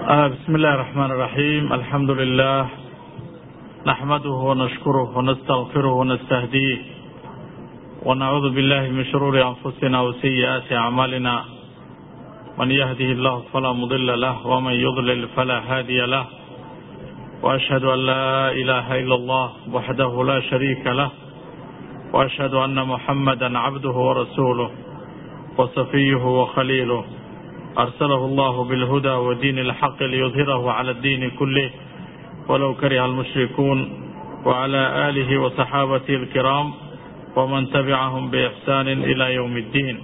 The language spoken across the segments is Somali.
بسم الله الرحمن الرحيم الحمد لله نحمده ونشكره ونستغفره ونستهديه ونعوذ بالله من شرور أنفسنا وسيئات أعمالنا من يهده الله فلا مضل له ومن يضلل فلا هادي له وأشهد أن لا إله إلا الله وحده لا شريك له وأشهد أن محمدا عبده ورسوله وصفيه وخليله أرسله الله بالهدى ودين الحق ليظهره على الدين كله ولو كره المشركون وعلى آله وصحابته الكرام ومن تبعهم بإحسان إلى يوم الدين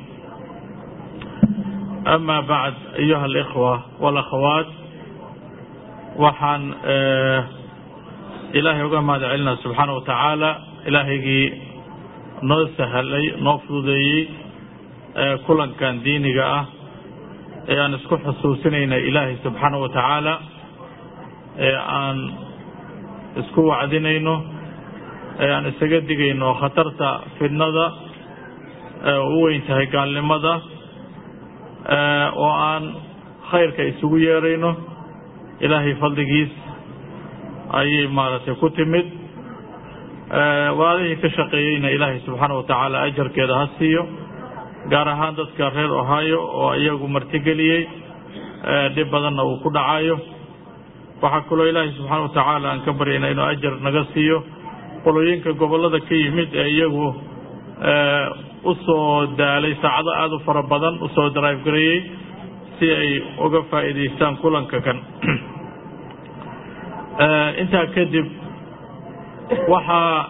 أما بعد أيها الإخوة والأخوات waxaan ilaahay uga mahad celinaa subxaana wa tacaala ilaahaygii noo sahlay noo fududeeyey kulankan diiniga ah ee aan isku xusuusinayna ilaahay subxaana wa tacaala ee aan isku wacdinayno ee aan isaga digayno khatarta fidnada u weyn tahay gaalnimada oo aan khayrka isugu yeerayno ilaahay fadligiis ayay maaragtay ku timid walaalihii ka shaqeeyeyna ilaahay subxaana wa tacaala ajarkeeda ha siiyo gaar ahaan dadka reer ohio oo iyagu martigeliyey dhib badanna uu ku dhacayo waxaa kaloo ilaahay subxaana wa tacaala aan ka baryayna inuu ajar naga siiyo qolooyinka gobollada ka yimid ee iyagu u soo daalay saacado aada u fara badan usoo drive gareeyey si ay uga faa'iidaystaan kulanka kan intaa kadib waxaa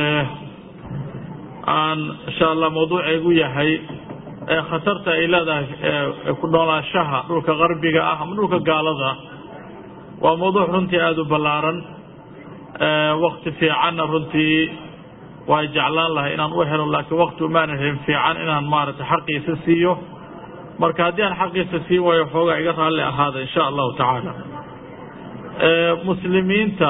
aan insha allah mawduuceegu yahay khatarta ay leedahay ku noolaashaha dhulka qarbiga ah ama dhulka gaalada waa mawduuc runtii aada u ballaaran wakti fiicanna runtii waa jeclaan lahay inaan u helo laakiin wakti umaanan helin fiican inaan maaragtay xaqiisa siiyo marka haddii aan xaqiisa sii waayo xoogaa iga raalli ahaada insha allahu tacaala muslimiinta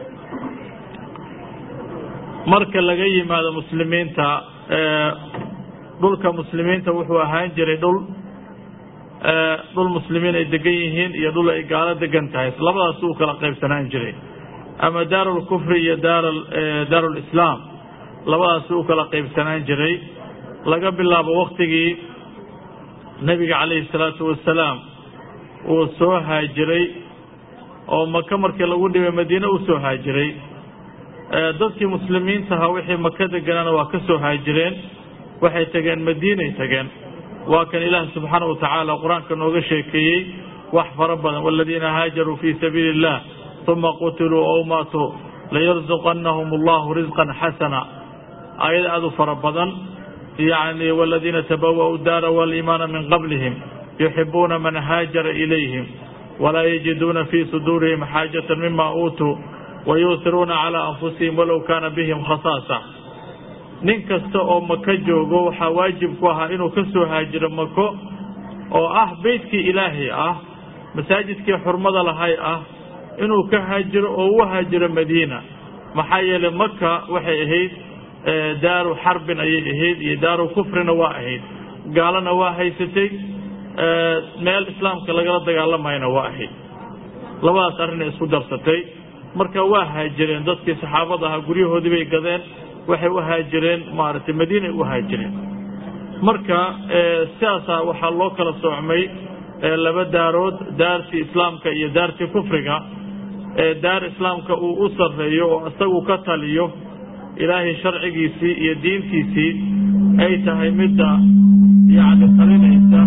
marka laga yimaado muslimiinta dhulka muslimiinta wuxuu ahaan jiray dhul dhul muslimiin ay degan yihiin iyo dhul ay gaalo degan tahay labadaas uu kala qaybsanaan jiray ama daarulkufri iyo daar daarulislaam labadaas uu kala qaybsanaan jiray laga bilaabo waktigii nebiga calayhi salaatu wasalaam uu soo haajiray oo maka markii lagu dhibay madiine uu soo haajiray dadkii muslimiintaha wixii maka deganaana waa ka soo haajireen waxay tageen madiinay tageen waa kan ilaah subxaana wa tacaala qur-aanka nooga sheekeeyey wax fara badan waladiina haajaruu fii sabiili illah uma qutiluu ow maatuu layarzuqannahum allahu risqan xasana aayad aada u fara badan yacni waladiina tabawa'u daara waliimaana min qablihim yuxibuuna man haajara ilayhim walaa yajiduuna fii suduurihim xaajata mima uutuu wayuuhiruuna calaa anfusihim walow kaana bihim khasaasa nin kasta oo maka joogo waxaa waajib ku ahaa inuu ka soo haajiro mako oo ah beytkii ilaahay ah masaajidkii xurmada lahay ah inuu ka haajiro oo u haajiro madiina maxaa yeelay maka waxay ahayd daaru xarbin ayay ahayd iyo daaru kufrina waa ahayd gaalana waa haysatay meel islaamka lagala dagaalamayna waa ahayd labadaas arrinay isku darsatay marka waa haajireen dadkii saxaabada ahaa guryahoodii bay gadeen waxay u haajireen maaragtay madiinay u haajireen marka sidaasaa waxaa loo kala soocmay laba daarood daartii islaamka iyo daartii kufriga daar islaamka uu u sarreeyo oo isagu ka taliyo ilaahay sharcigiisii iyo diintiisii ay tahay midda yacni talinaysa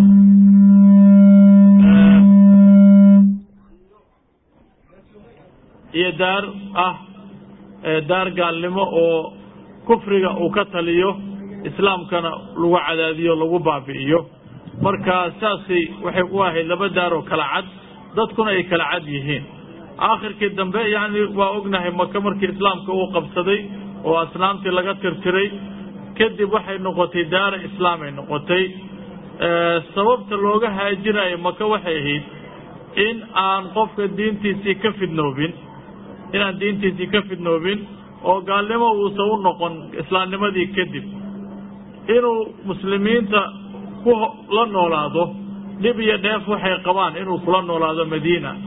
iyo daar ah daar gaalnimo oo kufriga uu ka taliyo islaamkana lagu cadaadiyo lagu baabi'iyo marka saasay waxay u ahayd laba daar oo kala cad dadkuna ay kala cad yihiin aakhirkii dambe yacni waa ognahay maka markii islaamka uu qabsaday oo asnaamtii laga tirtiray kadib waxay noqotay daara islaamay noqotay sababta looga haajinayo maka waxay ahayd in aan qofka diintiisii ka fidnoobin inaan diintiisii ka fidnoobin oo gaalnimo uusan u noqon islaamnimadii kadib inuu muslimiinta ku la noolaado dhib iyo dheef waxay qabaan inuu kula noolaado madiina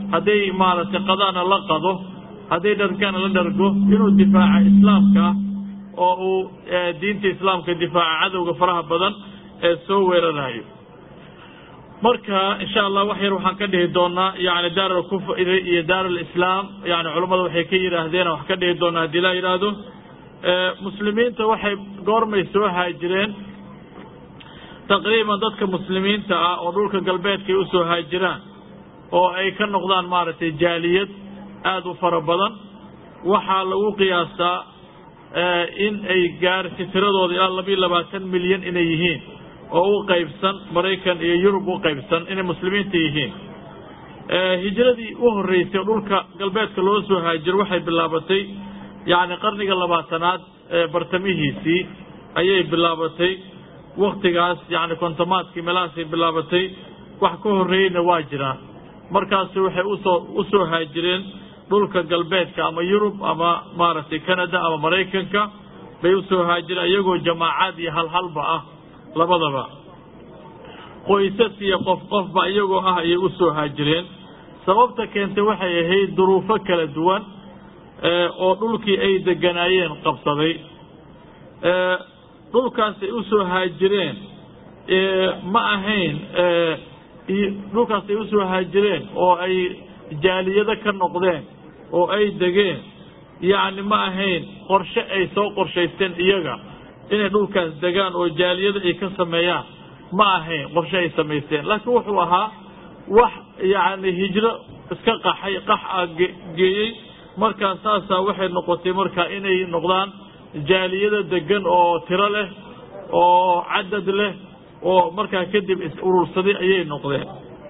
hadday maaragtay qadaana la qado hadday dhargana la dhargo inuu difaaca islaamka oo uu diinta islaamka difaaca cadowga faraha badan ee soo weerarayo marka insha allah wax yar waxaan ka dhihi doonaa yani daar alkufri iyo daar alislaam yani culammada waxay ka yidhaahdeen wax ka dhihi doonaa haddii la yidhaahdo muslimiinta waxay goormay soo haajireen taqriiban dadka muslimiinta ah oo dhulka galbeedka ay usoo haajiraan oo ay ka noqdaan maaragtay jaaliyad aada u fara badan waxaa lagu qiyaastaa in ay gaarsi tiradooda ilaa labiiyo labaatan milyan inay yihiin oo u qaybsan maraykan iyo yurub u qaybsan inay muslimiinta yihiin hijradii u horreysay oo dhulka galbeedka loo soo haajiro waxay bilaabatay yacni qarniga labaatanaad ee bartamihiisii ayay bilaabatay waktigaas yacni kontomaadkii meelahaasay bilaabatay wax ka horreeyeyna waa jiraan markaasi waxay usoo usoo haajireen dhulka galbeedka ama yurub ama maaragtay canada ama maraykanka bay usoo haajireen iyagoo jamaacaad iyo halhalba ah labadaba qoysas iyo qof qofba iyagoo ah ayay usoo haajireen sababta keentay waxay ahayd duruufo kala duwan oo dhulkii ay deganaayeen qabsaday dhulkaas ay usoo haajireen ma ahayn dhulkaas ay usoo haajireen oo ay jaaliyado ka noqdeen oo ay degeen yacni ma ahayn qorshe ay soo qorshaysteen iyaga inay dhulkaas degaan oo jaaliyada ay ka sameeyaan ma ahayn qorshe ay samaysteen laakiin wuxuu ahaa wax yacni hijro iska qaxay qax a geeyey markaa saasaa waxay noqotay markaa inay noqdaan jaaliyada degan oo tiro leh oo cadad leh oo markaa kadib is urursaday ayay noqdeen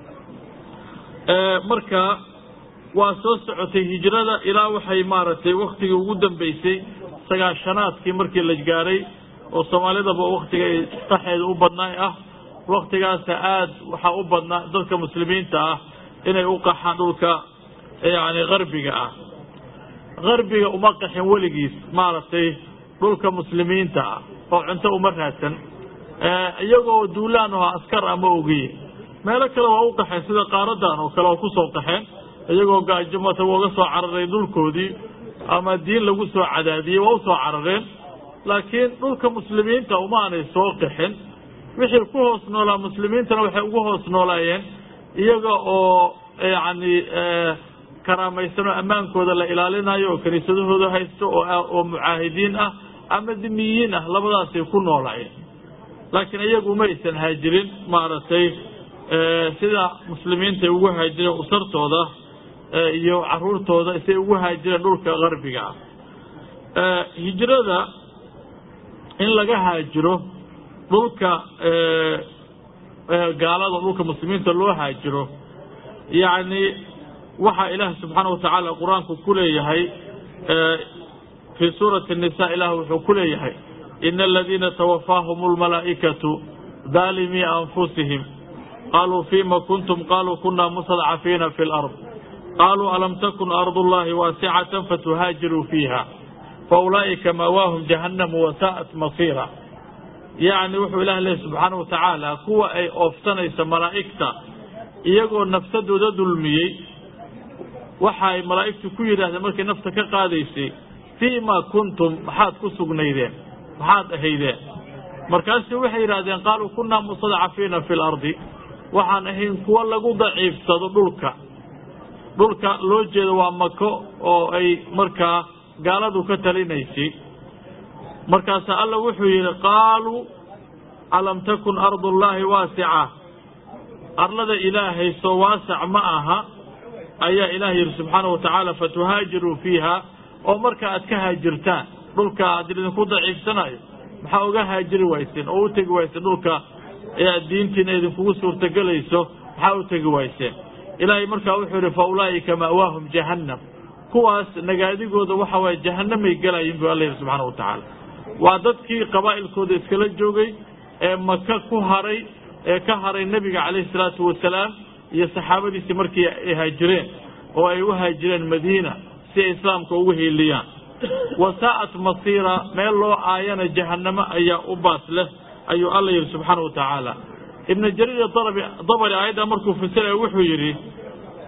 marka waa soo socotay hijrada ilaa waxay maaragtay waktigii ugu dambeysay sagaashanaadkii markii la gaaray oo soomaalidaba waktiga ay qaxeeda u badnaay ah waktigaasa aada waxaa u badnaa dadka muslimiinta ah inay u qaxaan dhulka yani qarbiga ah qarbiga uma qaxin weligiis maaragtay dhulka muslimiinta ah oo cunto uma raadsan iyagoo duulaan aho askar ama ogiye meelo kale waa u qaxeen sida qaaradan oo kale oo kusoo qaxeen iyagoo gaajomata uga soo cararay dhulkoodii ama diin lagu soo cadaadiyey waa usoo carareen laakiin dhulka muslimiinta uma aanay soo qaxin wixii ku hoos noolaa muslimiintana waxay ugu hoos noolaayeen iyaga oo yacni karaamaysan oo ammaankooda la ilaalinayo oo kiniisadahooda haysto oo mucaahidiin ah ama dimiyiin ah labadaasay ku noolaayeen laakiin iyagu uma aysan haajirin maaragtay sida muslimiinta ay ugu haajireen usartooda iyo caruurtooda say ugu haajireen dhulka qarbiga ah hijrada in laga haajiro dhulka gaalada dhulka muslimiinta loo haajiro yacni waxaa ilaahi subxaana watacaala qur-aanku ku leeyahay fii suurati الnisa ilah wuxuu ku leeyahay ina aladiina twafaahum اlmalaa'ikatu daalimii anfusihim qaluu fima kuntum qaluu kuna mustadcafiina fi اlard qaluu alam takun ardu اllahi waasicata fatuhaajiruu fiiha faulaa'ika maawaahum jahannamu wasaa'at masiira yacni wuxuu ilah leeyahy subxaana watacaala kuwa ay oofsanaysa malaa'igta iyagoo nafsadooda dulmiyey waxaay malaa'igtu ku yidhaahdeen markay nafta ka qaadaysay fii ma kuntum maxaad ku sugnaydeen maxaad ahaydeen markaasu waxay yidhahdeen qaaluu kunaa mustadcafiina fi lardi waxaan ahayn kuwa lagu daciifsado dhulka dhulka loo jeedo waa mako oo ay markaa gaaladu ka talinaysay markaasaa alla wuxuu yidhi qaaluu alam takun ardu llaahi waasica arlada ilaahay soo waasac ma aha ayaa ilaah yidhi subxaana wa tacaala fatuhaajiruu fiiha oo marka aad ka haajirtaan dhulka haddii idinku daciifsanayo maxaa uga haajiri wayseen oo u tegi wayseen dhulka diintiina idinkugu suurtagelayso maxaa u tegi wayseen ilaahay markaa wuxuu yidhi fa ulaa'ika ma'waahum jahannam kuwaas nagaadigooda waxa waaye jahannamay gelayin bu alla yidhi subxaana wa tacaala waa dadkii qabaa'ilkooda iskala joogay ee maka ku haray ee ka haray nebiga calayhi salaatu wasalaam iyo saxaabadiisii markii ay haajireen oo ay u haajireen madiina si ay islaamka ugu hiiliyaan wasaa'at masiira meel loo aayana jahannamo ayaa u baas leh ayuu alla yidhi subxaana wa tacaala ibnu jariir dabari aayadda markuu fasiraya wuxuu yidhi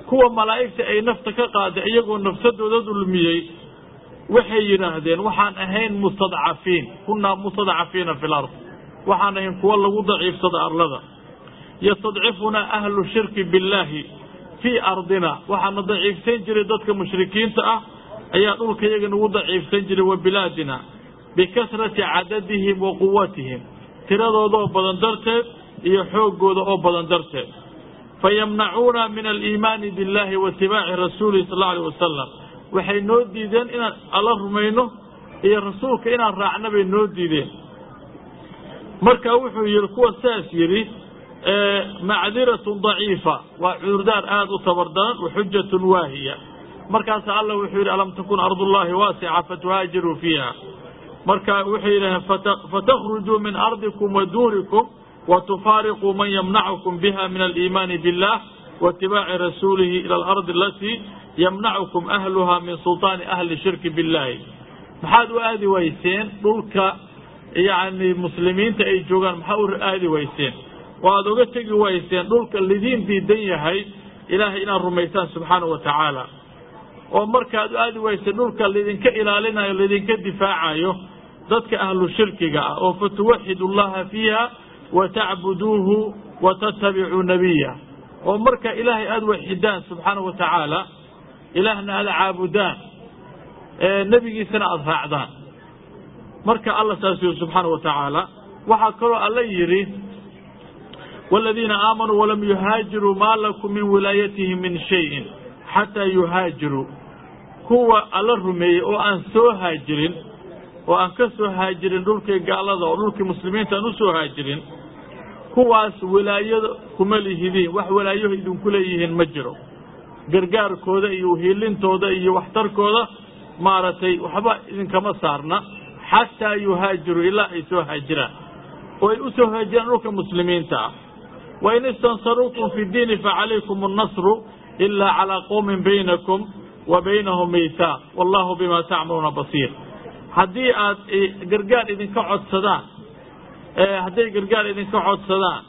kuwa malaa'igta ay nafta ka qaaday iyagoo nafsadooda dulmiyey waxay yidhaahdeen waxaan ahayn mustadcafiin kunaa mustadcafiina fi lard waxaan ahayn kuwa lagu daciifsada arlada yastadcifunaa ahlu shirki billaahi fii ardina waxaana daciifsan jiray dadka mushrikiinta ah ayaa dhulka yaga nagu daciifsan jiray wa bilaadina bikasrati cadadihim wa quwatihim tiradooda oo badan darteed iyo xooggooda oo badan darteed fayamnacuuna min aliimaani billahi wa itibaaci rasuulihi sal alla alay wasalam waxay noo diideen inaan alla rumayno iyo rasuulka inaan raacno bay noo diideen marka wuxuu yihi kuwa saas yidhi macdiratun daciifa waa cudurdaar aada u tabardaran wa xujatun waahiya markaasa alla wuxuu yidhi alam takun ardullahi waasica fatuhaajiruu fiiha marka waxay yidhaheen fatakhrujuu min ardikum wa duurikum wa tufaariquu man yamnacukum biha min aliimaani billah wa itibaaci rasuulihi ila alardi alatii yamnacukum ahluha min sulطaani ahli shirki billahi maxaad u aadi wayseen dhulka yacni muslimiinta ay joogaan maxaa u aadi wayseen oo aada oga tegi wayseen dhulka lidiin diidan yahay ilaahay inaad rumaysaan subxaanahu wa tacaala oo markaad u aadi wayseen dhulka lidinka ilaalinayo lidinka difaacayo dadka ahlu shirkiga ah oo fatuwaxidu llaha fiiha wa tacbuduuhu wa tatabicuu nabiya oo marka ilaahay aada waxidaan subxaanahu wa tacaala ilaahna aada caabudaan nebigiisana aada raacdaan marka alla saas yiri subxaana wa tacaala waxaa kaloo alla yidhi wاladiina aamanuu walam yuhaajiruu maa lakum min wilaayatihim min shayin xataa yuhaajiruu kuwa alla rumeeyey oo aan soo haajirin oo aan ka soo haajirin dhulkii gaalada oo dhulkii muslimiinta aan usoo haajirin kuwaas wilaayada kuma lihidiin wax walaayaho idinku leeyihiin ma jiro gargaarkooda iyo uhilintooda iyo waxtarkooda maaragtay waxba idinkama saarna xataa yuhaajiruu ilaa ay soo haajiraan oo ay u soo haajiraan dhulka muslimiinta ah wain istansaruukum fi diini facalaykum annasru ilaa calaa qowmin baynakum wa baynahum meytaaq wallahu bima tacmaluuna basiir haddii aad gargaar idinka codsadaan hadday gargaar idinka codsadaan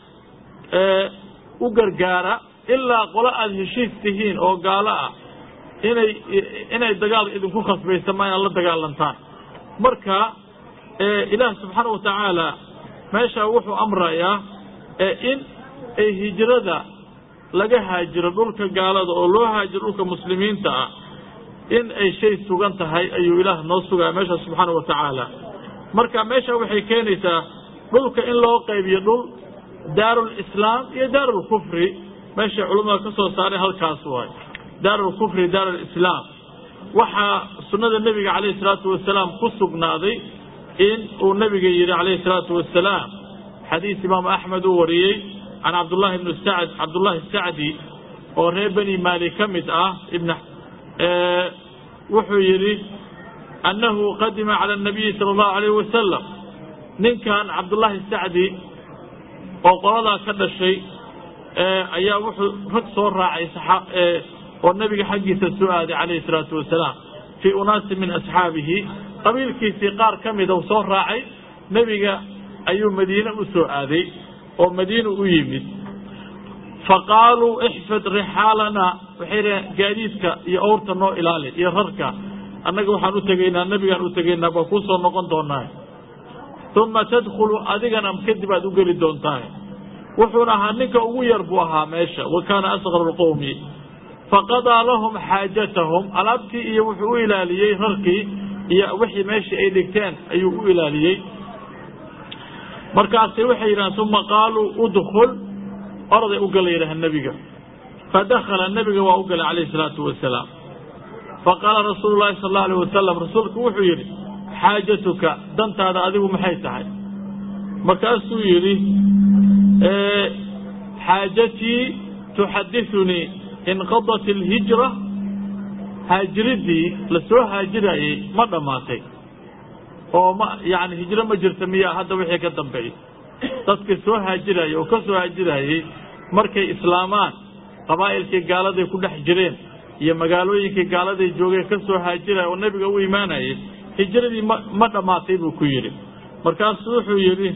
u gargaara ilaa qolo aada heshiis tihiin oo gaalo ah inay inay dagaal idinku khasbaysa ma inaad la dagaalantaan marka ilaah subxaana wa tacaala meeshaa wuxuu amrayaa in ay hijrada laga haajiro dhulka gaalada oo loo haajiro dhulka muslimiinta ah in ay shay sugan tahay ayuu ilaah noo sugaya meesha subxaana wa tacaala marka meesha waxay keenaysaa dhulka in loo qaybiyo dhul daarulislaam iyo daarulkufri meeshay culamada ka soo saareen halkaas waay daarulkufri daarulislaam waxaa sunnada nebiga calayhi salaatu wasalaam ku sugnaaday in uu nebiga yidhi calayhi salaatu wasalaam xadiis imaamu axmed uu wariyey can cabdullahi ibni sacd cabdullahi sacdi oo reer beni maali ka mid ah ibn wuxuu yidhi annahu qadima cala anabiyi sala allahu alayh wasalam ninkan cabdullaahi sacdi oo qoladaa ka dhashay ayaa wuxuu rag soo raacay oo nebiga xaggiisa soo aaday calayhi salaatu wasalaam fii unaasi min asxaabihi qabiilkiisii qaar ka mida u soo raacay nebiga ayuu madiine u soo aaday oo madiina u yimid faqaaluu ixfid rixaalana waxay dhaheen gaadiidka iyo awrta noo ilaali iyo rarka annaga waxaan u tegaynaa nebigaan u tegaynaa baa kuu soo noqon doonaa uma tadkhulu adigana kadib aad u geli doontaa wuxuuna ahaa ninka ugu yar buu ahaa meesha wa kaana asqaru lqowmi faqadaa lahum xaajatahum alaabtii iyo wuxuu u ilaaliyey rarkii iyo wixii meeshii ay dhigteen ayuu u ilaaliyey markaasay waxay yidhahdeen uma qaaluu udkul orday u gala yidhaha nebiga fadakhala nebiga waa u galay calayhi salaatu wasalaam faqaala rasuulu llahi sal allau alayh wasalam rasuulku wuxuu yidhi xaajatuka dantaada adigu maxay tahay markaasuu yidhi xaajatii tuxadiثunii inqadat اlhijra haajiridii lasoo haajirayey ma dhammaatay oo ma yani hijro ma jirta miyaa hadda wixii ka dambeeyey dadkii soo haajirayey oo ka soo haajirayey markay islaamaan qabaa'ilkii gaaladay ku dhex jireen iyo magaalooyinkii gaaladay joogeen ka soo haajiraya oo nebiga u imaanayey hijradii ma ma dhammaatay buu ku yidhi markaasuu wuxuu yidhi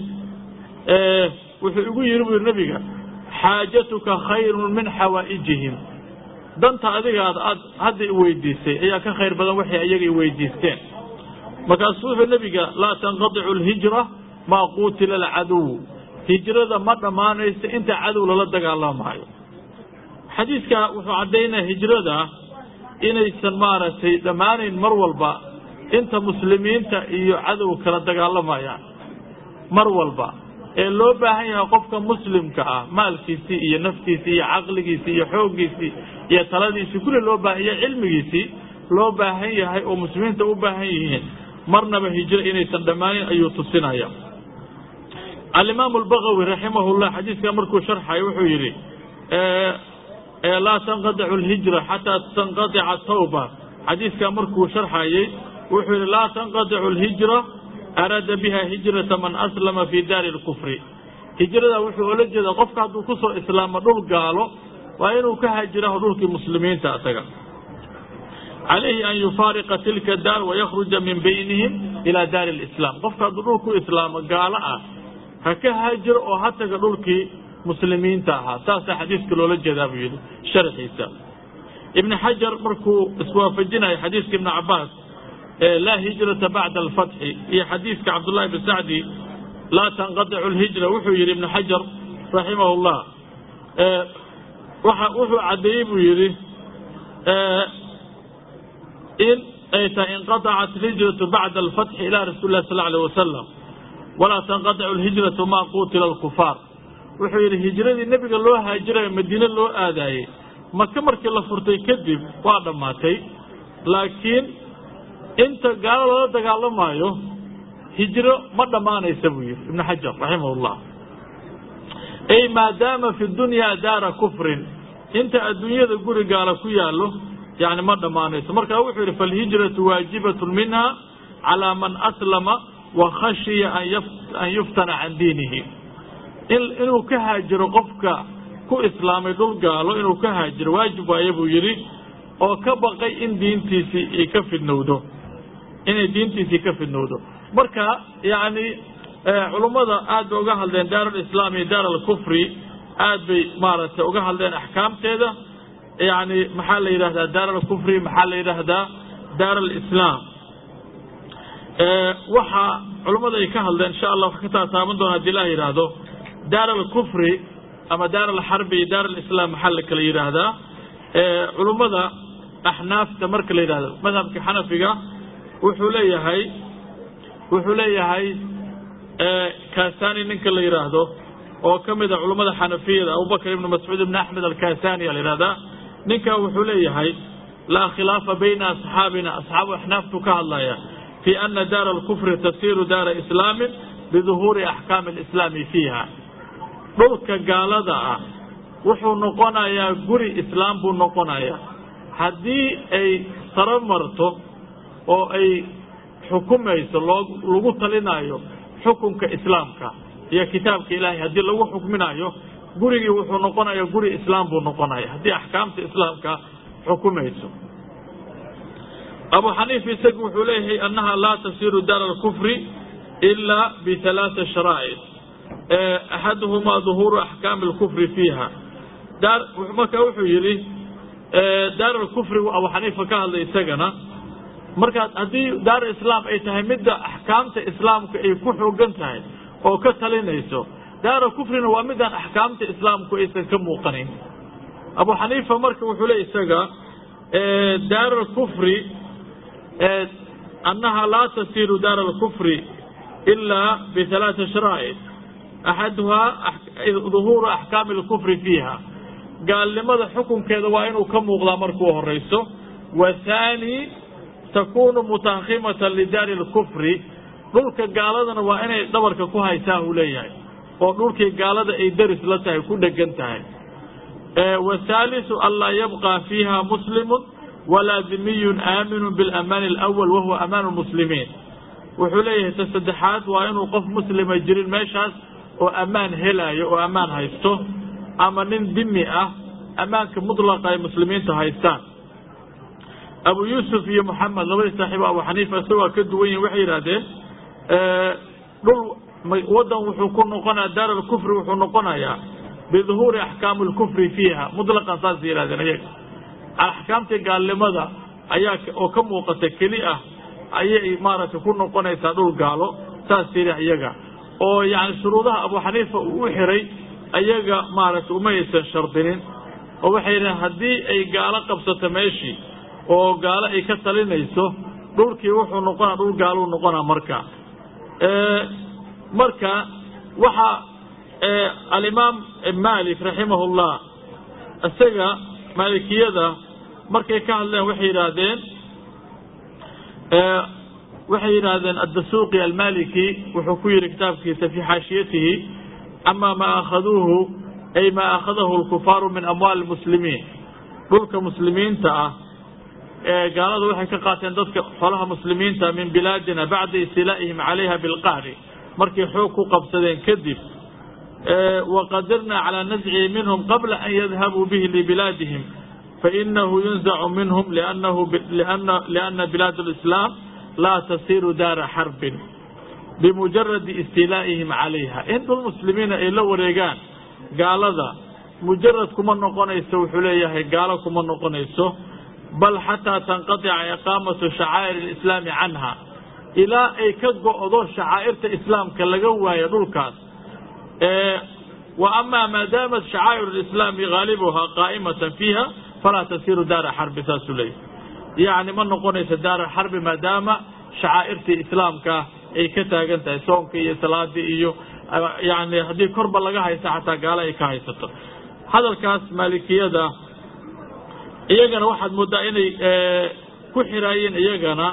wuxuu igu yidhi buu yidhi nebiga xaajatuka khayrun min xawaa'ijihim danta adigaad aad hadda i weydiisay ayaa ka khayr badan waxay iyaga i weydiisteen markaasuu wuxuu nebiga laa tanqadicu alhijra maa quutila alcaduw hijrada ma dhammaanayso inta cadow lala dagaalamaayo xadiidka wuxuu caddaynaya hijrada inaysan maaragtay dhammaanayn mar walba inta muslimiinta iyo cadow kala dagaalamayaan mar walba ee loo baahan yahay qofka muslimka ah maalkiisii iyo naftiisii iyo caqligiisii iyo xooggiisii iyo taladiisii kulli loo baahan yahay cilmigiisii loo baahan yahay oo muslimiinta u baahan yihiin marnaba hijro inaysan dhammaanin ayuu tusinaya alimaamu albagawi raximahullah xadiiskaa markuu sharxayo wuxuu yidhi laa tanqadicu alhijra xataa tanqadica tawba xadiiskaa markuu sharxayey wuxuu yidhi laa tanqadicu alhijra araada biha hijrata man aslama fi daari lkufri hijrada wuxuu ola jeedaa qofka hadduu kusoo islaamo dhul gaalo waa inuu ka hajiraho dhulkii muslimiinta isaga calayhi an yufaariqa tilka daar wayakhruja min baynihim ila daari lislaam qofka hadduu dhul ku islaamo gaalo ah ha ka haajiro oo ha taga dhulkii muslimiinta ahaa saasaa xadiiska loola jeedaa buu yidhi sharxiisa ibni xajar markuu iswaafajinayo xadiiska ibni cabaas laa hijrata bacda alfatxi iyo xadiiska cabdullahi bn sacdi laa tanqadicu lhijra wuxuu yidhi ibnu xajar raximah llah wuxuu caddeeyey buu yidhi in ay tahay inqadacat alhijratu bacda alfatxi ila rasuuli lah sal alيh wasalam walaa tanqadicu lhijratu ma qutila alkufaar wuxuu yidhi hijradii nebiga loo haajirayo madiine loo aadaayey maka markii la furtay kadib waa dhammaatay laakiin inta gaalo loola dagaalamaayo hijro ma dhammaanaysa buu yidhi ibnu xajar raximah llah ay maadaama fi dunyaa daara kufrin inta adduunyada guri gaala ku yaallo yani ma dhammaanayso marka wuxuu yidhi falhijratu waajibatun minha calaa man aslama wa khashiya an yuftana can diinihi inuu ka haajiro qofka ku islaamay dhul gaalo inuu ka haajiro waajib waaye buu yidhi oo ka baqay in diintiisii ay ka fidnowdo inay diintiisii ka fidnowdo marka yani culummada aad bay uga hadleen daar alislaam iyo daar alkufri aad bay maaragtay uga hadleen axkaamteeda yani maxaa la yidhahdaa daar alkufri maxaa la yidhaahdaa daar alislaam waxa culummada ay ka hadleen insha allah wax ka taataaban doona hadii la yidhaahdo daar alkufri ama daar alxarbi iyo daar alislaam maxaa la kala yidhaahdaa culummada axnaafta marka la yidhahdo madhabka xanafiga wuxuu leeyahay wuxuu leeyahay kasani ninka la yidhaahdo oo ka mida culummada xanafiyada abubakr ibn mascuud ibn axmed alkasani a la yidhahdaa ninka wuxuu leeyahay laa khilaafa bayna asxaabina asxaabu axnaaftu ka hadlaya fi ana daara alkufri tasiru daara islaamin biduhuuri axkaami alislaami fiiha dhulka gaalada ah wuxuu noqonayaa guri islaam buu noqonayaa haddii ay saro marto oo ay xukumayso loo lagu talinayo xukunka islaamka iyo kitaabka ilaahay haddii lagu xukminayo gurigii wuxuu noqonayaa guri islaam buu noqonaya haddii axkaamta islaamka xukumayso abu xaniifa isagu wuxuu leeyahay annaha laa tasiru daara alkufri ilaa bialaaa sharaa'id axaduhumaa duhuuru axkaami alkufri fiiha marka wuxuu yidhi daar alkufrigu abu xaniifa ka hadlay isagana markaa haddii daar islaam ay tahay midda axkaamta islaamka ay ku xoogan tahay oo ka talinayso daara kufrina waa midaan axkaamta islaamku aysan ka muuqanayn abu xaniifa marka wuxuu le isaga daar alkufri annaha laa tasiru daar alkufri ilaa bialaaa sharaa'id axaduhaa duhuuru axkaami alkufri fiiha gaalnimada xukunkeeda waa inuu ka muuqdaa markuu horayso wathaani takunu mutakhimatan lidaari alkufri dhulka gaaladana waa inay dhabarka ku haysaa uu leeyahay oo dhulkii gaalada ay daris la tahay ku dhegan tahay wathaalisu anlaa yabqa fiiha muslimun walaa dimiyun aaminu biاlamaani alawal wahuwa amaanu muslimiin wuxuu leeyahay ta saddexaad waa inuu qof muslima jirin meeshaas oo ammaan helaayo oo ammaan haysto ama nin dimi ah ammaanka mutlaqa ay muslimiinta haystaan abu yuusuf iyo moxamed labadii saaxiibo abu xaniifa isagoo ka duwan yihin waxay yidhahdeen dhul waddan wuxuu ku noqonaya daar alkufri wuxuu noqonayaa biduhuuri axkaami alkufri fiiha mutlaqan saasay yihahdeen iyaga axkaamtii gaalnimada ayaa oo ka muuqata keli ah ayay maaragtay ku noqonaysaa dhul gaalo saas tiri iyaga oo yani shuruudaha abu xaniifa uu u xiray ayaga maaragtay uma aysan shardinin oo waxay yidhahen haddii ay gaalo qabsato meeshii oo gaalo ay ka talinayso dhulkii wuxuu noqonaa dhul gaaluu noqonaa marka marka waxa alimaam malik raximahullah isaga maalikiyada markay ka hadleen waxay yidhaahdeen waxay yidhaahdeen addasuuqi almaliki wuxuu ku yihi kitaabkiisa fii xaashiyatihi ama maa akhaduuhu ay maa akhadahu lkufaaru min amwaali muslimiin dhulka muslimiinta ah gaalada waxay ka qaateen dadka xolaha muslimiinta min bilaadina bacda istilaa'ihim calayha bilqahri markay xoog ku qabsadeen kadib waqadirna calaa nascihi minhum qabla an yadhabuu bihi libilaadihim fainahu yunzacu minhum liana bilaad lislaam laa tasiru daara xarbin bimujaradi istilaa'ihim calayha in dhul muslimiina ay la wareegaan gaalada mujarad kuma noqonayso wuxuu leeyahay gaalo kuma noqonayso bal xataa tanqaطica iqaamatu shacaa'ir اlislaami canha ilaa ay ka go'do shacaa'irta islaamka laga waayo dhulkaas wa ama maa daamat shacaa'ir اlislaami haalibuhaa qaa'imatan fiiha falaa tasiru daara xarbi saasuu leeyahy yacni ma noqonayso daara xarbi maadaama shacaa'irtii islaamka ay ka taagan tahay soonka iyo salaadii iyo yani haddii korba laga haysta xataa gaalo ay ka haysato hadalkaas maalikiyada iyagana waxaad moodaa inay ku xiraayeen iyagana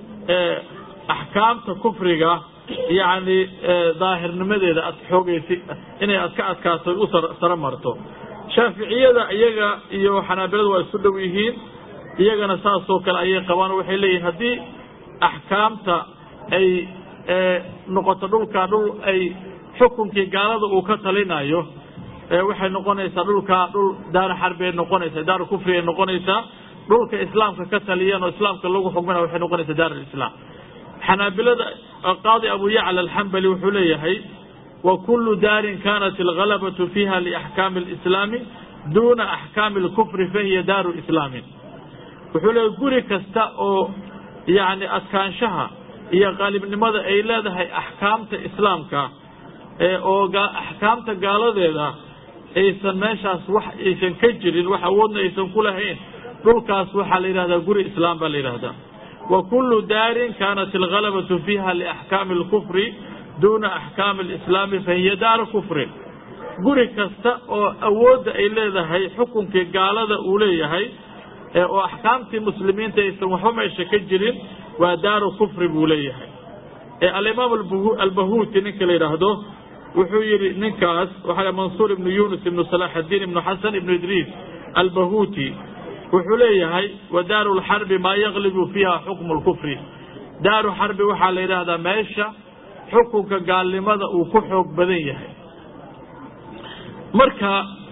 axkaamta kufriga yacni daahirnimadeeda ad xoogaysi inay ad ka adkaato u saro marto shaaficiyada iyaga iyo xanaabilada waa isu dhow yihiin iyagana saasoo kale ayay qabaan waxay leeyihin haddii axkaamta ay noqoto dhulka dhul ay xukunkii gaalada uu ka talinayo waxay noqonaysaa dhulkaa dhul daara xarbi ay noqonaysaa daara kufri ay noqonaysaa dhulka islaamka ka taliyan oo islaamka lagu xukmina waxay noqonaysaa daar alislaam xanaabilada qaadi abu yacla alxambali wuxuu leeyahay wa kullu daarin kanat algalabatu fiiha liaxkaami alislaami duuna axkaami alkufri fahiya daaru islaamin wuxuu leeyahay guri kasta oo yacni adkaanshaha iyo qaalibnimada ay leedahay axkaamta islaamka oo axkaamta gaaladeeda aysan meeshaas wax aysan ka jirin wax awoodna aysan ku lahayn dhulkaas waxaa la yidhahdaa guri islaam baa la yidhahdaa wa kullu daarin kanat algalabatu fiiha liaxkaami alkufri duuna axkaami alislaami fahiya daaru kufrin guri kasta oo awoodda ay leedahay xukunkii gaalada uu leeyahay oo axkaamtii muslimiinta aysan waxba meesha ka jirin waa daaru kufri buu leeyahay alimaam albahuuti ninka la yidhaahdo wuxuu yihi ninkaas waxaa mansuur ibnu yunus ibnu salaxadiin ibnu xasan ibnu idriis albahuuti wuxuu leeyahay wa daaru lxarbi maa yaglibu fiiha xukmu lkufri daaru xarbi waxaa la yidhaahdaa meesha xukunka gaalnimada uu ku xoog badan yahay marka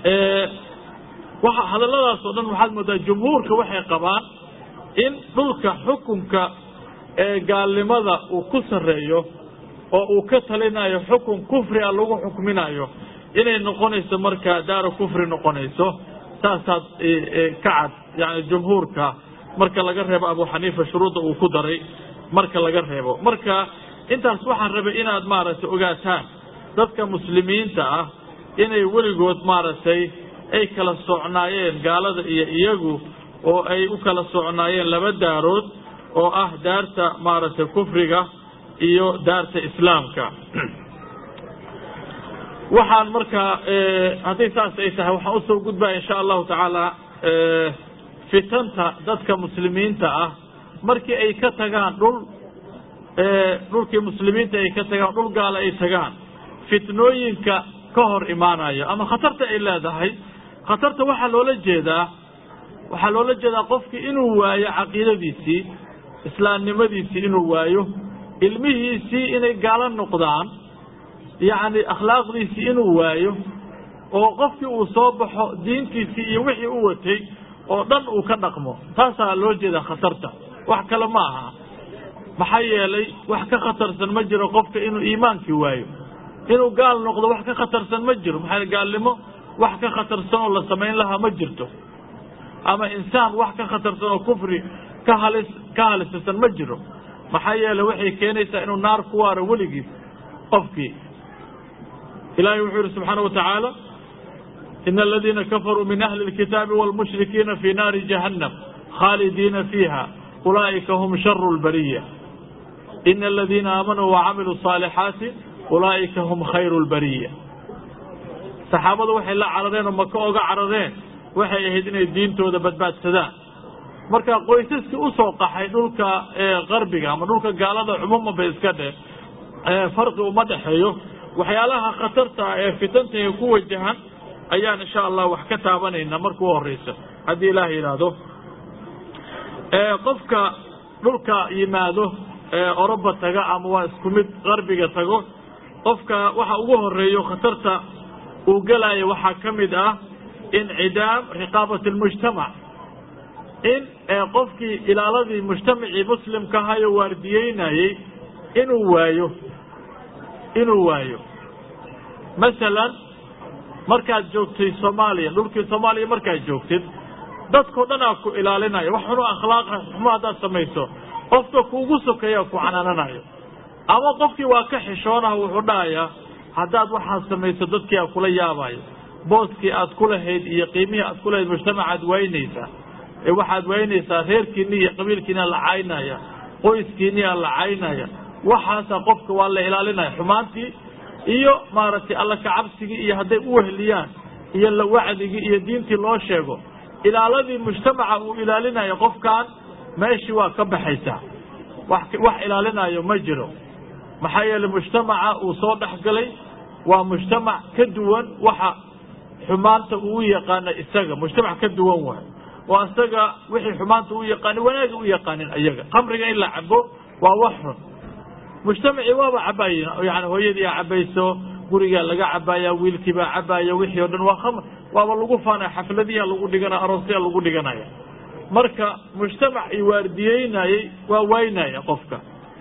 hadalladaas oo dhan waxaad moodaa jumhuurka waxay qabaan in dhulka xukunka ee gaalnimada uu ku sarreeyo oo uu ka talinayo xukun kufri a lagu xukminayo inay noqonayso markaa daara kufri noqonayso saasaad ka cad yani jumhuurka marka laga reebo abu xaniifa shuruudda uu ku daray marka laga reebo marka intaas waxaan rabay inaad maaragtay ogaataan dadka muslimiinta ah inay weligood maaragtay ay kala socnaayeen gaalada iyo iyagu oo ay u kala socnaayeen laba daarood oo ah daarta maaragtay kufriga iyo daarta islaamka waxaan markaa hadday saas ay tahay waxaan usoo gudbaya insha allahu tacaala fitanta dadka muslimiinta ah markii ay ka tagaan dhul dhulkii muslimiinta ay ka tagaan dhul gaala ay tagaan fitnooyinka ka hor imaanayo ama khatarta ay leedahay khatarta waxaa loola jeedaa waxaa loola jeedaa qofkii inuu waayo caqiidadiisii islaamnimadiisii inuu waayo ilmihiisii inay gaalo noqdaan yacni akhlaaqdiisii inuu waayo oo qofkii uu soo baxo diintiisii iyo wixii u watay oo dhan uu ka dhaqmo taasaa loo jeedaa khatarta wax kale ma aha maxaa yeelay wax ka khatarsan ma jiro qofka inuu iimaankii waayo inuu gaal noqdo wax ka khatarsan ma jiro maxaa gaalnimo wax ka khatarsan oo la samayn lahaa ma jirto ama insaan wax ka khatarsan oo kufri ka halis ka halisirsan ma jiro maxaa yeele waxay keenaysaa inuu naar ku waaro weligiis qofkii ilahay wuxuu yihi subxaana watacaala ina aladiina kafaruu min ahli اlkitaabi wاlmushrikiina fi naari jahannam khaalidiina fiiha ulaa'ika hum sharu lbariya ina aladiina aamanuu wacamiluu صaalixaati ulaa'ika hum khayru lbariya saxaabadu waxay la carareen oo maka oga carareen waxay ahayd inay diintooda badbaadsadaan marka qoysaskii usoo qaxay dhulka qarbiga ama dhulka gaalada cumuuman bay iska dheh farqi uma dhexeeyo waxyaalaha khatarta ee fitantae ku wajahan ayaan insha allah wax ka taabanayna marka u horeysa haddii ilaah yidhaahdo qofka dhulka yimaado oroba taga ama waa isku mid qarbiga tago qofka waxa ugu horeeyo khatarta uu gelaayo waxaa ka mid ah incidaam riqaabat lmujtamac in qofkii ilaaladii mujtamacii muslimka ahayo waardiyeynayey inuu waayo inuu waayo masalan markaad joogtay soomaaliya dhulkii soomaaliya markaad joogtid dadkao dhan aa ku ilaalinayo wax xunu akhlaaqa xumo haddaad samayso qofka kuugu sokeeyaa ku canaananayo ama qofkii waa ka xishoonaha wuxuu dhahayaa haddaad waxaad samayso dadkii aa kula yaabayo booskii aad ku lahayd iyo qiimihii aad ku lahayd mujtamacaad waynaysaa ee waxaad waynaysaa reerkiini iyo qabiilkiina la caynaya qoyskiiniyaa la caynaya waxaasa qofka waa la ilaalinaya xumaantii iyo maaragtay alla kacabsigii iyo hadday u wehliyaan iyo la wacdigii iyo diintii loo sheego ilaaladii mujtamaca uu ilaalinayo qofkan meeshii waa ka baxaysaa wax wax ilaalinayo ma jiro maxaa yeeley mujtamaca uu soo dhexgalay waa mujtamac ka duwan waxa xumaanta uu yaqaana isaga mujtamac ka duwan waay oo isaga wixii xumaanta u yaqaanin wanaaga u yaqaanin iyaga khamriga in la cabo waa wax xun mujtamacii waaba cabayin yani hooyadii a cabayso gurigaa laga cabaya wiilkiibaa cabaya wixii o dhan waa khamr waaba lagu faanaya xafladiyaa lagu dhiganaya aroosyaa lagu dhiganaya marka mujtamac i waardiyeynayey waa waynaya qofka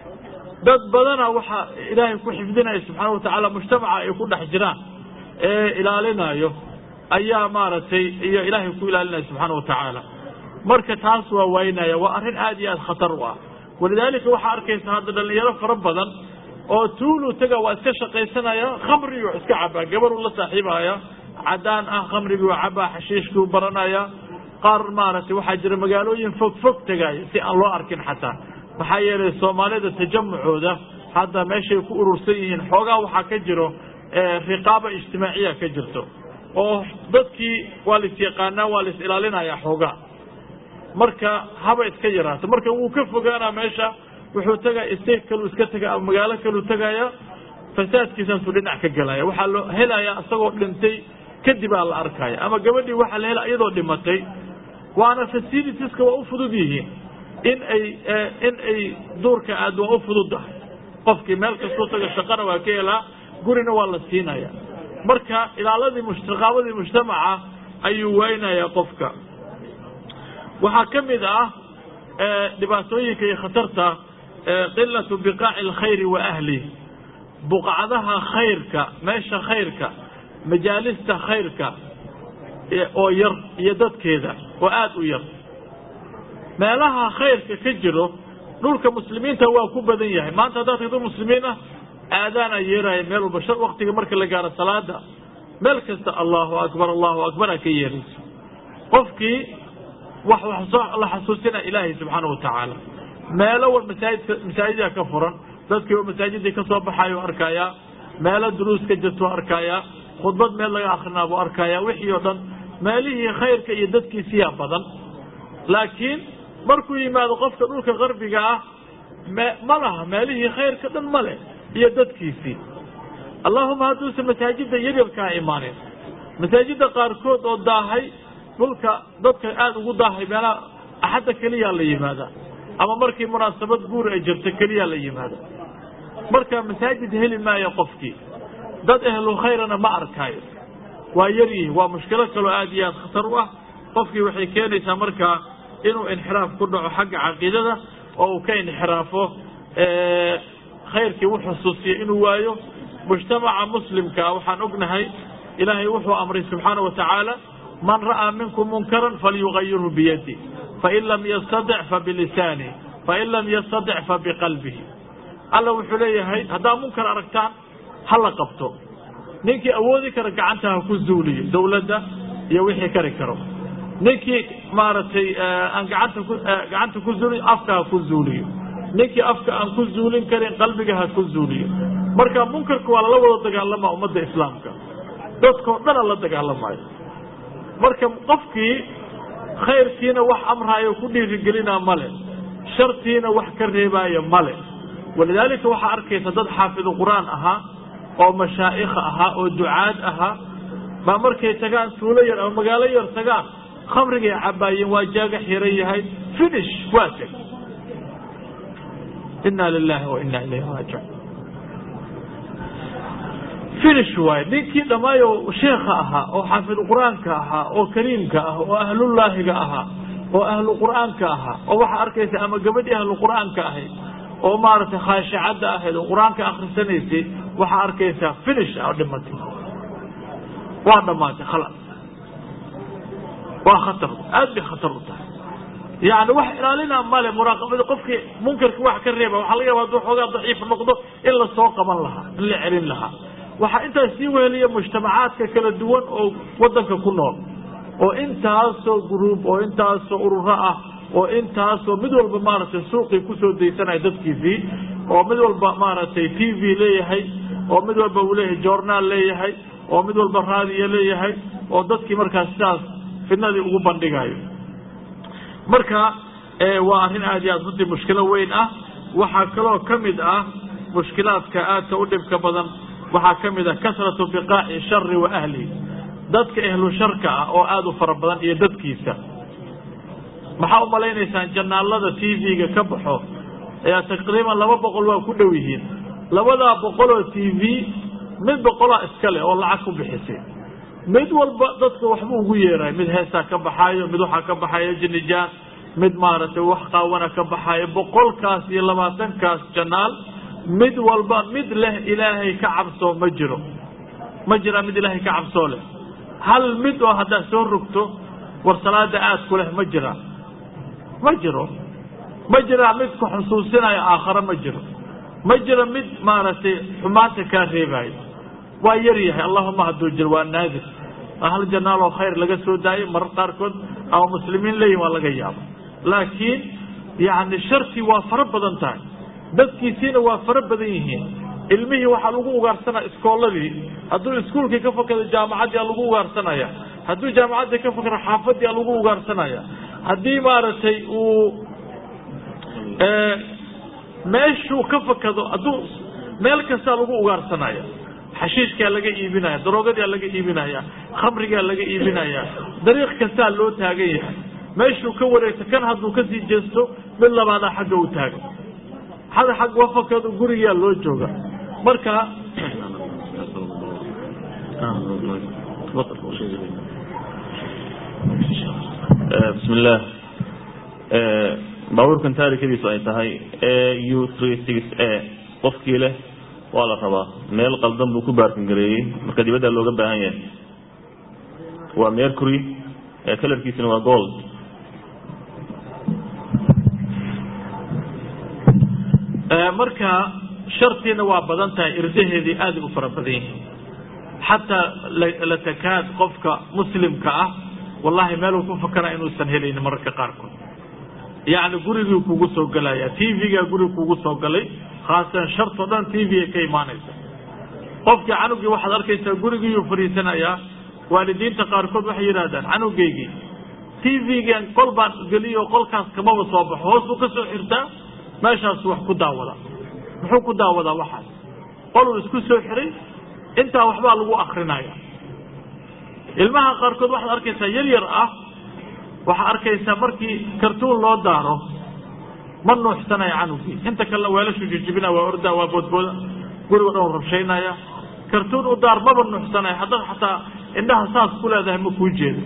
dad badana waxaa ilaahay ku xifdinaya subxaana watacaala mujtamaca ay ku dhex jiraan ee ilaalinayo ayaa maaragtay iyo ilaahay ku ilaalinaya subxaana watacaala marka taas waa waynaya waa arrin aad iyo aad khatar u ah walidaalika waxaa arkaysa hadda dhalinyaro fara badan oo tuulu taga waa iska shaqaysanaya khamriguu iska cabaa gabaruu la saaxiibaya cadaan ah khamriguu cabaa xashiishkuu baranaya qaar maaragtay waxaa jira magaalooyin fog fog tegaya si aan loo arkin xataa maxaa yeelay soomaalida tajamucooda hadda meeshay ku urursan yihiin xoogaa waxaa ka jiro riqaaba ijtimaaciya ka jirto oo dadkii waa lais yaqaanaa waa lais ilaalinaya xoogaa marka haba iska yaraato marka wuu ka fogaanaa meesha wuxuu tegaya state kaluu iska tegaya ama magaalo kaluu tegaya fasaadkiisaasuu dhinac ka gelaya waxaa loo helaya isagoo dhintay kadibaa la arkaya ama gabadhii waxaa la helaya iyadoo dhimatay waana facilitieska waa u fudud yihiin in ay in ay duurka aad waa u fududahay qofkii meel kastuu taga shaqana waa ka helaa gurina waa la siinaya marka ilaaladii raqaabadii mujtamaca ayuu waynaya qofka waxaa ka mid ah dhibaatooyinka iyo khatarta qilatu biqaaci alkhayri wa ahlih buqacdaha khayrka meesha khayrka majaalista khayrka oo yar iyo dadkeeda oo aada u yar meelaha khayrka ka jiro dhulka muslimiinta waa ku badan yahay maanta haddaad tagto muslimiin ah aadaana yeeraya meel walba shan waktiga marka la gaaro salaada meel kasta allahu akbar allahu akbar aa ka yeerayso qofkii wax wax soo la xasuusina ilaahay subxaana watacaala meelo wal masaajidka masaajida ka furan dadkii oo masaajidii ka soo baxayo arkaya meelo duruus ka jirto arkaya khudbad meel laga akrinaa buu arkaya wixii oo dhan meelihii khayrka iyo dadkiisiyaa badan laakiin markuu yimaado qofka dhulka qarbiga ah me ma laha meelihii khayrka dhan ma leh iyo dadkiisii allahuma hadduusan masaajida yaryarkaa imaanin masaajida qaarkood oo daahay dhulka dadka aada ugu daahay meelaha axadda keliyaa la yimaada ama markii munaasabad guur ay jirto keliyaa la yimaada marka masaajid heli maayo qofkii dad ehlu khayrana ma arkaayo waa yar yihiin waa mushkilo kaloo aada iyo aad khatar u ah qofkii waxay keenaysaa markaa inuu inxiraaf ku dhaco xagga caqiidada oo uu ka inxiraafo khayrkii u xusuusiya inuu waayo mujtamaca muslimkaa waxaan ognahay ilaahay wuxuu amray subxaana wa tacaala man ra'aa minkum munkaran falyugayirhu biyadi fain lam yastadic fabilisaani fain lam yastadic fabiqalbihi alla wuxuu leeyahay haddaa munkar aragtaan ha la qabto ninkii awoodi kara gacanta ha ku zuuliyo dowladda iyo wixii kari karo ninkii maaragtay aan gaanta ku gacanta ku zuuliyo afka ha ku zuuliyo ninkii afka aan ku zuulin karin qalbiga ha ku zuuliyo marka munkarka waa lala wada dagaalamaa ummadda islaamka dadkao dhana la dagaalamayo marka qofkii khayrkiina wax amraayo ku dhiirigelinaa male shartiina wax ka reebaayo male walidaalika waxaa arkaysa dad xaafidu qur-aan ahaa oo mashaa'ikha ahaa oo ducaad ahaa baa markay tagaan tuulo yar ama magaalo yar tagaan khamrigay cabaayeen waa jaaga xiran yahay finish waa teg inna lilahi wa inna ilayhi raajicuun finish waaye ninkii dhammaayo sheekha ahaa oo xaafidu qur-aanka ahaa oo kariimka ah oo ahlullaahiga ahaa oo ahlu qur-aanka ahaa oo waxaa arkaysa ama gabadhii ahlu qur-aanka ahayd oo maaragtay khaashicadda ahayd oo qur-aanka akhrisanaysay waxaa arkaysaa finish oo dhimatay waa dhammaatay khalas waa khatar aad bay khatar u tahay yani wax ilaalinaa male muraaqabada qofkii munkarka wax ka reeba waxaa laga yaba haduu xoogaa daciif noqdo in la soo qaban lahaa in la celin lahaa waxaa intaas sii weheliya mujtamacaadka kala duwan oo wadanka ku nool oo intaasoo gruub oo intaasoo ururo ah oo intaasoo mid walba maaragtay suuqii kusoo daysanaya dadkiisii oo mid walba maaragtay t v leeyahay oo mid walba uu leeyahay journaal leeyahay oo mid walba raadiyo leeyahay oo dadkii markaas sidaas fidnadii ugu bandhigayo marka waa arrin aad iyo aad runtii mushkilo weyn ah waxaa kaloo ka mid ah mushkilaadka aadka u dhibka badan waxaa ka mid ah kasratu biqaaci shari wa ahlihi dadka ehlu sharka ah oo aada u fara badan iyo dadkiisa maxaa u malaynaysaan janaalada t v-ga ka baxo ayaa taqriiban laba boqol waa ku dhow yihiin labadaa boqoloo t v mid boqolaa iska leh oo lacag ku bixisay mid walba dadka waxbuu ugu yeeray mid heesaa ka baxaayo mid waxaa ka baxayo jinijaan mid maaragtay wax qaawana ka baxaayo boqolkaas iyo labaatankaas janaal mid walba mid leh ilaahay ka cabsoo ma jiro ma jiraa mid ilaahay ka cabsoo leh hal mid oo haddaad soo rogto war salaada aad ku leh ma jiraa ma jiro ma jiraa mid ku xusuusinayo aakhare ma jiro ma jiro mid maaragtay xumaanta kaa reebaayo waa yar yahay allahuma hadduu jiro waa naadir hal janaal oo khayr laga soo daayo marar qaarkood ama muslimiin leeyihin waa laga yaaba laakiin yani shartii waa fara badan tahay dadkiisiina waa fara badan yihiin ilmihii waxaa lagu ugaarsanaya iskooladii hadduu iskuulkii ka fakado jaamacaddii a lagu ugaarsanaya hadduu jaamacaddii ka fakado xaafadii a lagu ugaarsanaya haddii maaragtay uu meeshuu ka fakado hadduu meel kastaa lagu ugaarsanaya xashiishkaa laga iibinaya daroogadaa laga iibinaya khamrigaa laga iibinaya dariiq kastaa loo taagan yahay meeshuu ka wareegto kan hadduu kasii jeesto mid labaadaa xagga u taagan hada xag wafakado gurigaa loo jooga marka bismi illaah baabuurkan taarikadiisu ay tahay u three six a qofkii leh waa la rabaa meel qaldan buu ku baarkin gareeyey marka dibaddaa looga baahan yahay waa mercury kalarkiisuna waa gold marka shartiina waa badan tahay irdaheedii aaday u fara badan yihiin xataa la takaad qofka muslimka ah wallahi meeluu ku fakara inuusan helaynin mararka qaarkood yacni gurigii kugu soo gelaya t v-gaa guriga kugu soo galay khaasatan shartoo dhan t v ay ka imaanaysa qofkii canugii waxaad arkaysaa gurigiiyuu fadhiisanayaa waalidiinta qaarkood waxay yidhahdaan canugeygii t v-gan qol baan geliyo qolkaas kamaba soo baxo hoos buu ka soo xirtaa meeshaasu wax ku daawada muxuu ku daawadaa waxaas qoluu isku soo xiray intaa waxbaa lagu akrinaya ilmaha qaarkood waxaad arkaysaa yar yar ah waxaa arkaysaa markii kartuun loo daaro ma nuuxsanaya canugii inta kalena weelashu jijibina waa orda waa boodbooda gurigo dhan rabshaynaya kartuun u daar maba nuuxsanaya haddaad xataa indhaha saas ku leedahay ma kuu jeedo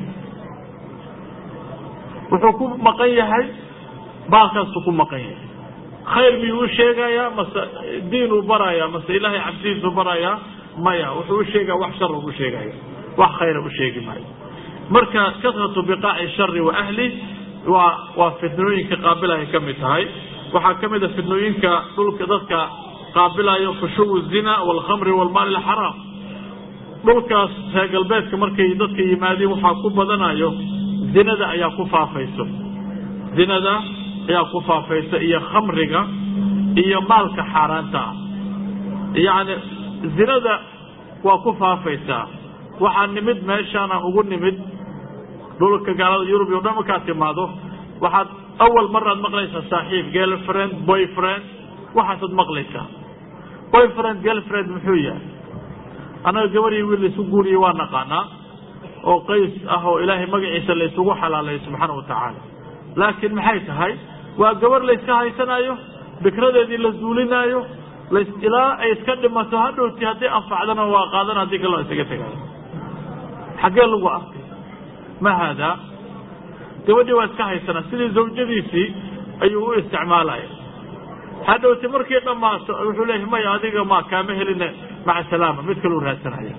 wuxuu ku maqan yahay baalkaasuu ku maqan yahay khayr miyuu u sheegayaa mase diinuu barayaa mase ilaahay cabsidiisuu barayaa maya wuxuu u sheegaya wax shara u sheegaya wax khayra u sheegi maayo marka kasratu biqaaci shari wa ahli waa waa fitnooyinka qaabilahay ka mid tahay waxaa ka mid a fitnooyinka dhulka dadka qaabilayo fushuwu zina walkhamri walmaali alxaraam dhulkaas reer galbeedka markay dadka yimaadeen waxaa ku badanayo zinada ayaa ku faafayso zinada ayaa ku faafaysa iyo khamriga iyo maalka xaaraanta ah yacni zinada waa ku faafaysaa waxaa nimid meeshaana ugu nimid dhulka gaalada yurub iyo dhan markaad timaado waxaad awal maraad maqlaysaa saaxiib girlfriend boyfriend waxaasaad maqlaysaa boyfriend girlfriend muxuu yahay annaga gabadhii wiil laysu guuriyey waa naqaanaa oo qays ah oo ilaahay magaciisa laysugu xalaalayo subxaana watacaala laakiin maxay tahay waa gabarh layska haysanayo fikradeedii la zuulinaayo las ilaa ay iska dhimato hadhowti haddii anfacdana waa qaadan haddii kale waa isaga tegayo xaggee lagu arkay ma haadaa gabadhii waa iska haysanaa sidii zawjadiisii ayuu u isticmaalaya hadhowti markii dhammaato wuxuu leeyahy maya adiga ma kaama heline maca salaama mid kaleu raadsanaya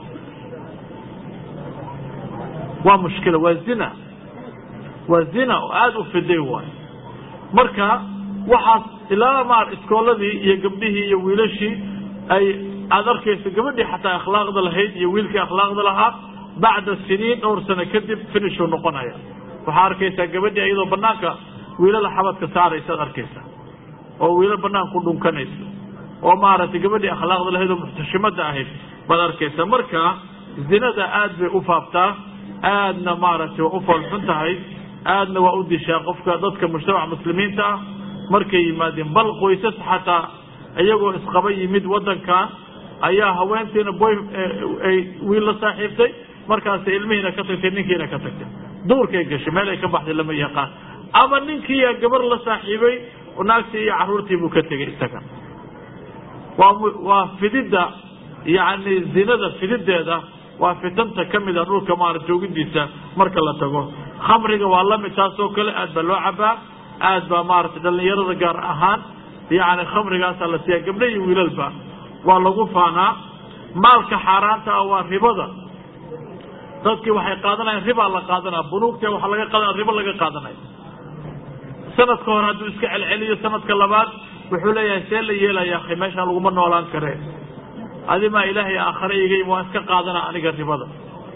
waa mushkila waa zina waa zina oo aada u fiday waayo marka waxaas ilaa maar iskooladii iyo gabdhihii iyo wiilashii ay aada arkayso gabadhii xataa akhlaaqda lahayd iyo wiilkii akhlaaqda lahaa bacda siniin dhowr sano kadib finishuu noqonaya waxaa arkaysaa gabadhii iyadoo banaanka wiilala xabadka saaraysaad arkaysaa oo wiilal banaan ku dhunkanayso oo maaragtay gabadhii akhlaaqda lahayd oo muxtashimada ahayd baad arkaysaa marka zinada aad bay u faaftaa aadna maaragtay waa u foolxun tahay aadna waa u dishaa qofka dadka mujtamaca muslimiinta ah markay yimaadeen bal qoysas xataa iyagoo isqaba yimid wadankan ayaa haweentiina boy ay wiil la saaxiibtay markaas ilmihiina ka tagtay ninkiina ka tagtay duurkay gashay meel ay ka baxday lama yaqaan ama ninkiiyaa gabar la saaxiibay naagtii iyo caruurtii buu ka tegay isaga waa waa fididda yacni zinada fidideeda waa fitanta ka mid a dhulka maara joogidiisa marka la tago khamriga waa lamid taas oo kale aad baa loo cabaa aad baa maaragtay dhalinyarada gaar ahaan yacni khamrigaasaa la siiya gabdha iyo wiilalba waa lagu faanaa maalka xaaraanta ah waa ribada dadkii waxay qaadanayaan ribaa la qaadanaya bunuugta waxaa laga qaadanaya ribo laga qaadanaya sanadka hore hadduu iska celceliyo sanadka labaad wuxuu leeyahay see la yeelaya akhi meeshaan laguma noolaan karee adimaa ilaahay aakhare iga yimid waan iska qaadana aniga ribada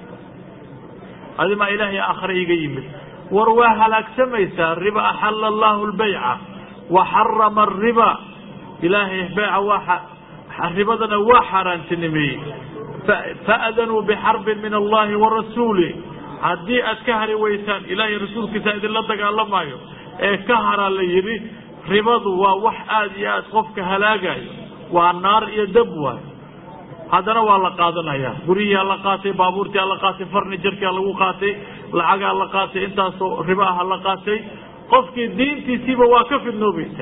adimaa ilaahay aakhare iga yimid war waa halaagsamaysaa riba axala allahu lbayca wa xarama ariba ilaahay beyca waa ribadana waa xaaraantinimeeyey faadanuu bixarbin min allahi wa rasuulih haddii aad ka hari weysaan ilaahay rasuulkiisa idinla dagaalamaayo ee ka haraa la yidhi ribadu waa wax aada iyo aad qofka halaagayo waa naar iyo dab waay haddana waa la qaadanaya guryihiaa la qaatay baabuurtiaa la qaatay farnijarkia lagu qaatay lacagaa la qaatay intaasoo ribo aha la qaatay qofkii diintiisiiba waa ka fidnoobaysa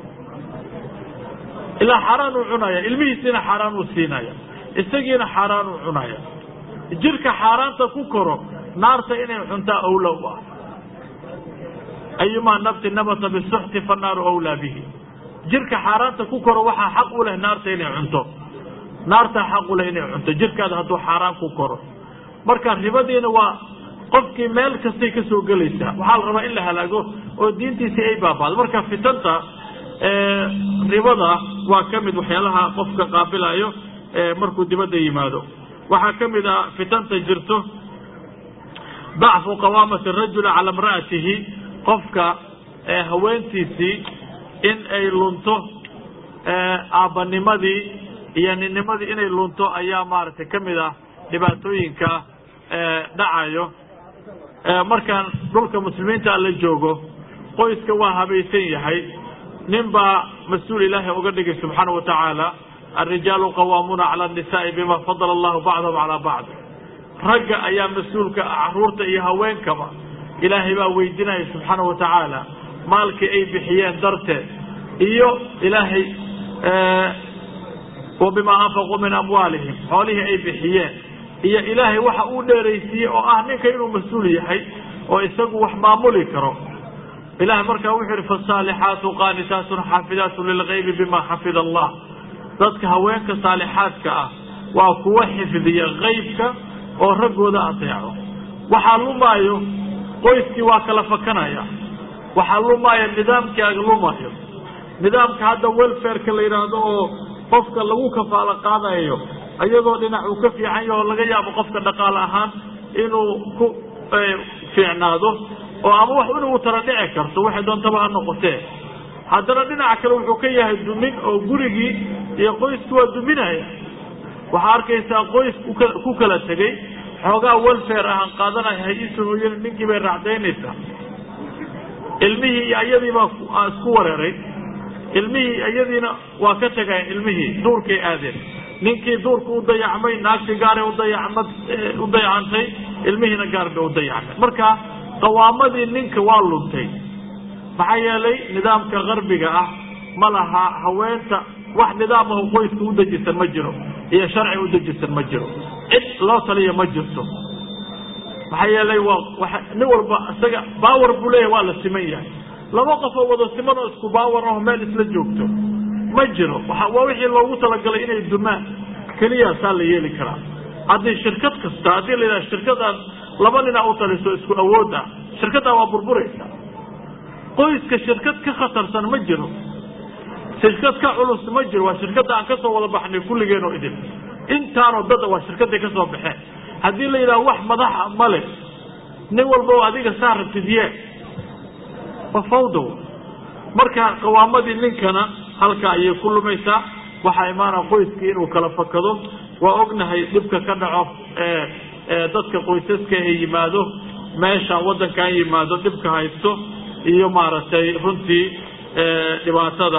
ilaa xaaraan uu cunaya ilmihiisiina xaaraan uu siinaya isagiina xaaraan uu cunaya jirka xaaraanta ku koro naarta inay cuntaa awla u ah ayumaa nafsi nabata bisuxti fanaaru awlaa bihi jirka xaaraanta ku koro waxaa xaq u leh naarta inay cunto naartaa xaq u leh inay cunto jirkaada hadduu xaaraan ku koro marka ribadiina waa qofkii meel kastay ka soo gelaysaa waxaa la rabaa in la halaago oo diintiisii ay baabaado marka fitanta ribada waa ka mid waxyaalaha qofka qaabilayo markuu dibadda yimaado waxaa ka mid ah fitanta jirto dacfu qawaamati rajuli cala imra'atihi qofka haweentiisii in ay lunto aabbanimadii iyo ninnimadii inay lunto ayaa maaragtay ka mid ah dhibaatooyinka dhacayo markaan dhulka muslimiinta la joogo qoyska waa habaysan yahay nin baa mas-uul ilaahay uga dhigay subxaana wa tacaala alrijaalu qawaamuuna cala annisaai bima fadala allahu bacdahum calaa bacd ragga ayaa mas-uulka caruurta iyo haweenkaba ilaahay baa weydinaya subxaana wa tacaala maalkii ay bixiyeen darteed iyo ilaahay wa bimaa anfaquu min amwaalihim xoolihii ay bixiyeen iyo ilaahay waxa uu dheeraysiiyey oo ah ninka inuu mas-uul yahay oo isagu wax maamuli karo ilahay markaa wuxuu yihi fasaalixaatu qaanitaatun xaafidaatun lilgaybi bima xafida allah dadka haweenka saalixaadka ah waa kuwa xifdiya kaybka oo raggooda ateeco waxaa lumaayo qoyskii waa kala fakanaya waxaa lumaya nidaamkii aga lumayo nidaamka hadda welfareka la yidhaahdo oo qofka lagu kafaalo qaadayo iyadoo dhinac uu ka fiican yaho laga yaabo qofka dhaqaale ahaan inuu ku fiicnaado oo ama wax inuu tara dhici karto waxay doontaba ha noqotee haddana dhinaca kale wuxuu ka yahay dumin oo gurigii iyo qoyskii waa duminaya waxaa arkaysaa qoys ku kala tegey xoogaa welfare ahaan qaadanaya hay-isa hooyana ninkii bay raacdaynaysaa ilmihii iyo iyadiibaa isku wareeray ilmihii iyadiina waa ka tegeen ilmihii duurkay aadeen ninkii duurka u dayacmay naagtii gaaray udayacmad u dayacantay ilmihiina gaar bay u dayacmay marka qawaamadii ninka waa luntay maxaa yeelay nidaamka qarbiga ah ma laha haweenta wax nidaamahu qoyska u dejisan ma jiro iyo sharci u dejisan ma jiro cid loo taliya ma jirto maxaa yeelay waa nin walba isaga baawer buu leeyahay waa la siman yahay laba qof oo wada siman oo isku baawer aho meel isla joogto ma jiro waa wixii loogu talagalay inay dumaan keliyaasaa la yeeli karaa haddii shirkad kasta haddii la yidhaha shirkadaan laba nina u taliso isku awood ah shirkaddaa waa burburaysa qoyska shirkad ka khatarsan ma jiro shirkad ka culus ma jiro waa shirkadda aan kasoo wada baxnay kulligeen oo idin intaanoo dada waa shirkaday ka soo baxeen haddii la yidhaha wax madaxa male nin walba oo adiga saa rabtid yee waa fawdow marka qawaamadii ninkana halka ayay ku lumaysaa waxaa imaana qoyskii inuu kala fakado waa ognahay dhibka ka dhaco dadka qoysaska ee yimaado meesha wadankan yimaado dhibka haysto iyo maaragtay runtii dhibaatada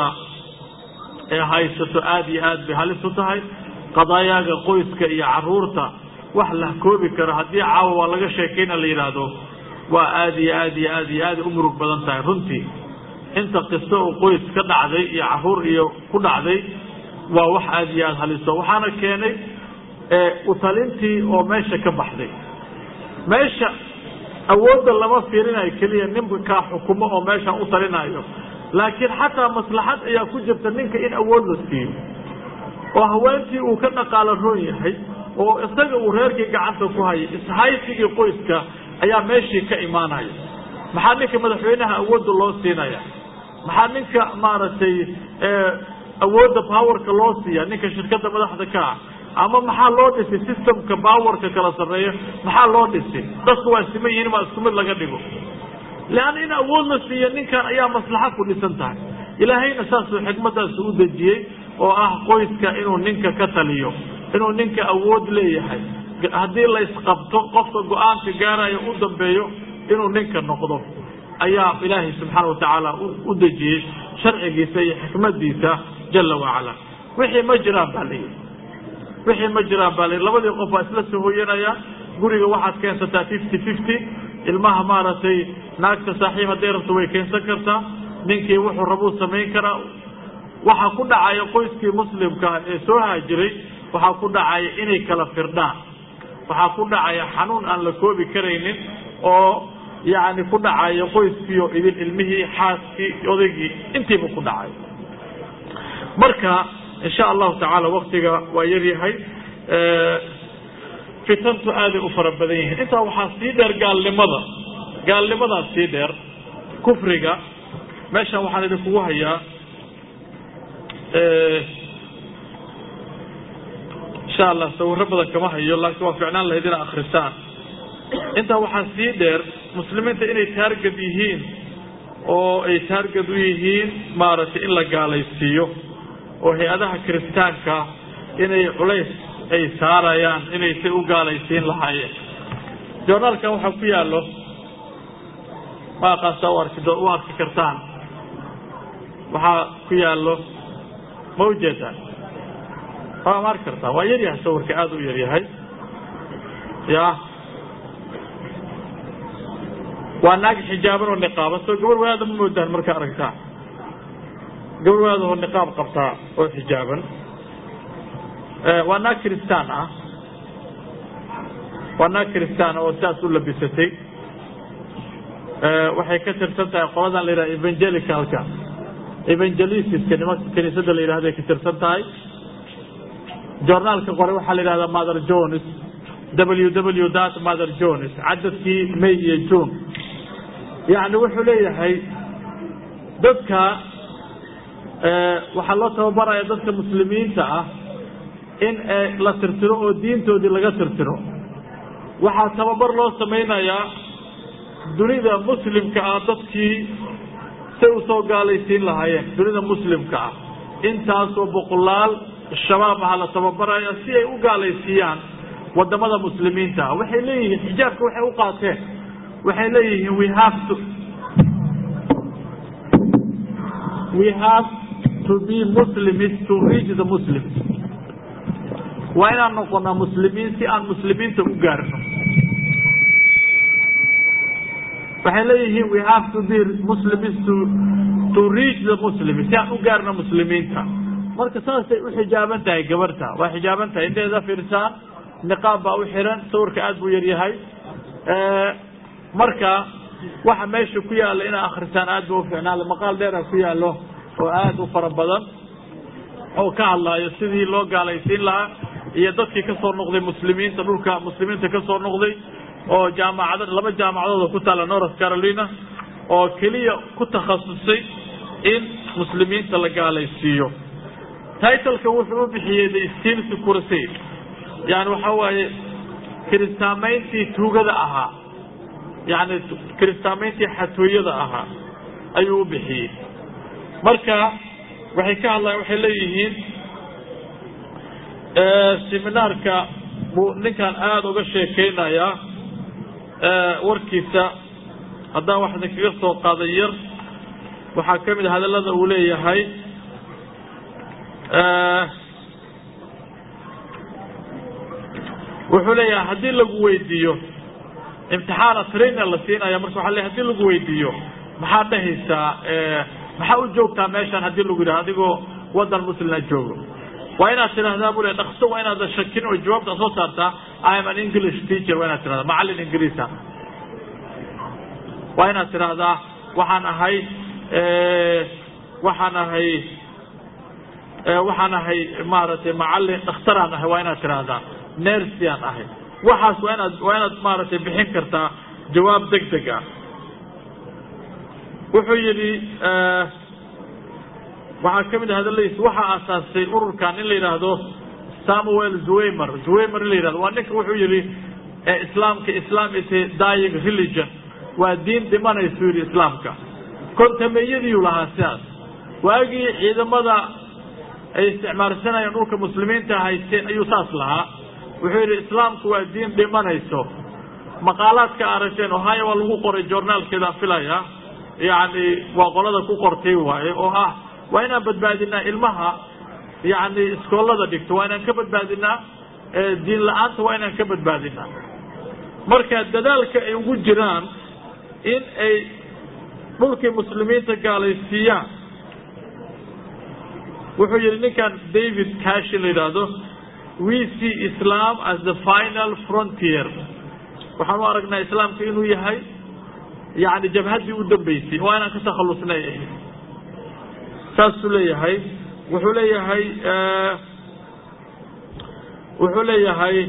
ee haysato aada iyo aad bay halis u tahay qadaayaaga qoyska iyo caruurta wax la koobi karo haddii caawa waa laga sheekayna la yidhaahdo waa aada iyo aad iyo aad iyo aada u murug badan tahay runtii inta kasta oo qoys ka dhacday iyo caruur iyo ku dhacday waa wax aada iyo aada haliso waxaana keenay utalintii oo meesha ka baxday meesha awoodda lama fiirinayo keliya ninkaa xukumo oo meesha u talinayo laakiin xataa maslaxad ayaa ku jirta ninka in awood la siiyo oo haweentii uu ka dhaqaalo roon yahay oo isaga uu reerkii gacanta ku hayay ishaysigii qoyska ayaa meeshii ka imaanaya maxaa ninka madaxweynaha awoodda loo siinaya maxaa ninka maaragtay awoodda powerka loo siiya ninka shirkadda madaxda ka ah ama maxaa loo dhisay systemka powerka kala sarreeya maxaa loo dhisay dadku waa siman yihiin maa isku mid laga dhigo leanna in awood la siiyo ninkan ayaa maslaxa ku dhisan tahay ilaahayna saasuu xikmadaasu u dejiyey oo ah qoyska inuu ninka ka taliyo inuu ninka awood leeyahay haddii la isqabto qofka go-aanka gaarayo u dambeeyo inuu ninka noqdo ayaa ilaahay subxaana watacaala u dejiyey sharcigiisa iyo xikmadiisa jala wacala wixii ma jiraan baa layidhi wixii ma jiraan baa layidhi labadii qof waa isla soo hoyanaya guriga waxaad keensataa fifty fifty ilmaha maaragtay naagta saaxiib hadday rabto way keensan kartaa ninkii wuxuu rabuu samayn karaa waxaa ku dhacaya qoyskii muslimkaa ee soo haajiray waxaa ku dhacaya inay kala firdhaan waxaa ku dhacaya xanuun aan la koobi karaynin oo yacni ku dhacaya qoyskiio idin ilmihii xaaskii odaygii intiiba ku dhacay marka insha allahu tacaala waktiga waa yaryahay fitantu aaday u fara badan yihiin intaa waxaa sii dheer gaalnimada gaalnimadaa sii dheer kufriga meeshan waxaan idinkugu hayaa insha allah sawiro badan kama hayo laakiin waa ficnaan lahayd inaa akrisaan intaa waxaa sii dheer muslimiinta inay taargad yihiin oo ay taargad u yihiin maaragtay in la gaalaysiiyo oo hay-adaha kiristaanka inay culays ay saarayaan inay say u gaalaysiin lahaayeen journaalkan waxaa ku yaallo ma aqaansaa u arki u arki kartaan waxaa ku yaallo ma ujeedaan waa ma arki kartaa waa yaryahay sawirka aada u yaryahay ya waa naag xijaaban oo niqaaban soo gabar wadaada ma moodaan markaa aragtaa gabar wadaada oo niqaab qabtaa oo xijaaban waa naag kristaan ah waa naag kristaan oo sidaas u labisatay waxay ka tirsan tahay qoladan la yidhaha evangelicalka evangelisiska nimanka kiniisadda la yidhahday ka tirsan tahay journaalka qore waxaa la yidhahdaa mother jones w w dat mother jones cadadkii may iyo june yacni wuxuu leeyahay dadka waxaa loo tababaraya dadka muslimiinta ah in la tirtiro oo diintoodii laga tirtiro waxaa tababar loo samaynayaa dunida muslimka ah dadkii say usoo gaalaysiin lahaayeen dunida muslimka ah intaasoo boqolaal shabaab aha la tababaraya si ay u gaalaysiiyaan wadamada muslimiinta ah waxay leeyihiin xijaabka waxay u qaateen waxay leeyihiin we have to we have to be muslims to reach the muslims waa inaan noqonaa muslimiin si aan muslimiinta u gaarno waxay leeyihiin we have to be muslims to to reach the muslims si aan u gaarno muslimiinta marka saasay u xijaaban tahay gabarta waa xijaaban tahay inteeda fiirsaan niqaab baa u xiran sawirka aada buu yaryahay marka waxa meesha ku yaalla inaa akrisaan aad ba uficnaada maqaal dheera ku yaallo oo aada u fara badan oo ka hadlaayo sidii loo gaalaysiin lahaa iyo dadkii kasoo noqday muslimiinta dhulka muslimiinta kasoo noqday oo jaamacad laba jaamacadooda ku taalla north carolina oo keliya ku takhasusay in muslimiinta la gaalaysiiyo titleka wuxuu u bixiyey the steels crusade yani waxa waaye kiristaamayntii tuugada ahaa yani kiristaamayntii xatooyada ahaa ayuu u bixiyey marka waxay ka hadlayan waxay leeyihiin seminaarka buu ninkan aada uga sheekeynayaa warkiisa haddaan wax idinkaga soo qaaday yar waxaa ka mid a hadallada uu leeyahay wuxuu leeyahay haddii lagu weydiiyo imtixaana trainer la siinaya marka waa le hadii lagu weydiiyo maxaad dhahaysaa maxaa u joogtaa meeshan hadii lagu yidhaha adigoo wadan muslima joogo waa inaad tidhahdaa bu le dhakso waa inaadan shakin oo jawaabta soo saartaa i am an english teacher waa inaad tidhahdaa macallin ingiriisa waa inaad tidhaahdaa waxaan ahay waxaan ahay waxaan ahay maaragtay macallin dhakhtaraan ahay waa inaad tidhaahdaa nersiaan ahay waxaas waa inaad waa inaad maaragtay bixin kartaa jawaab deg deg ah wuxuu yidhi waxaa ka mid ah hadaladiis waxaa aasaasay ururkan in la yidhaahdo samuel zwaymer zwaymer in la yidhahdo waa ninka wuxuu yidhi islaamka islam is a dying religion waa diin dhimanaysu yidhi islaamka kontameeyadiiu lahaa sidaas waagii ciidamada ay isticmaalsanayeen dhulka muslimiinta haysteen ayuu saas lahaa wuxuu yidhi islaamku waa diin dhimanayso maqaalaadka aragteen ohio waa lagu qoray journaalkeeda filaya yani waa qolada ku qortay waaye oo ah waa inaan badbaadinaa ilmaha yani iskoolada dhigto waa inaan ka badbaadinaa diin la-aanta waa inaan ka badbaadinaa marka dadaalka ay ugu jiraan in ay dhulkii muslimiinta gaalaysiiyaan wuxuu yihi ninkan david cashin la yidhaahdo we see islam as the final frontier waxaan u aragnaa islaamka inuu yahay yani jabhaddii u dambeysay oo inaan ka takhalusnay ahayd saasuu leeyahay wuxuu leeyahay wuxuu leeyahay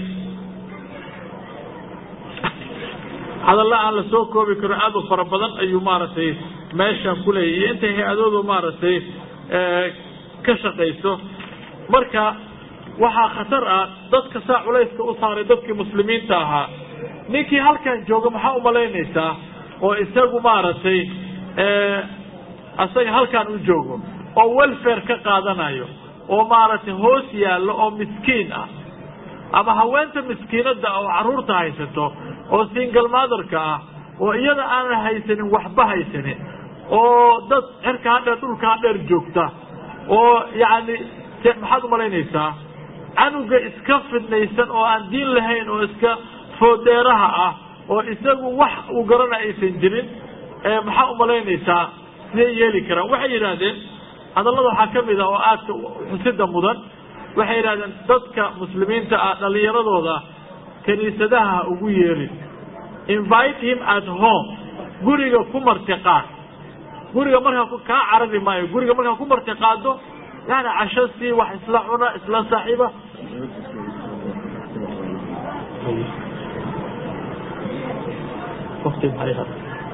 hadalla aan la soo koobi karo aad u fara badan ayuu maaragtay meeshan kuleeyahy iyo intay hay-adoodu maaragtay ka shaqayso marka waxaa khatar ah dadka saa culayska u saaray dadkii muslimiinta ahaa ninkii halkan jooga maxaa umalaynaysaa oo isagu maaragtay asaga halkan u joogo oo welfare ka qaadanayo oo maaragtay hoos yaallo oo miskiin ah ama haweenta miskiinada oo caruurta haysato oo single motherka ah oo iyada aanan haysanin waxba haysanin oo dad cirka hadheer dhulka hadheer joogta oo yacni maxaad umalaynaysaa canuga iska fidnaysan oo aan diin lahayn oo iska foodeeraha ah oo isagu wax uu garana aysan jirin maxaa umalaynaysaa siday yeeli karaan waxay yidhaahdeen hadallada waxaa ka mid ah oo aadka xusida mudan waxay yidhahdeen dadka muslimiinta ah dhalinyaradooda kiniisadaha ha ugu yeerin invite him at home guriga ku martiqaad guriga markaa kaa carari maayo guriga markaa ku martiqaado yani casho sii wax isla cuna isla saaxiiba waqti maxay hada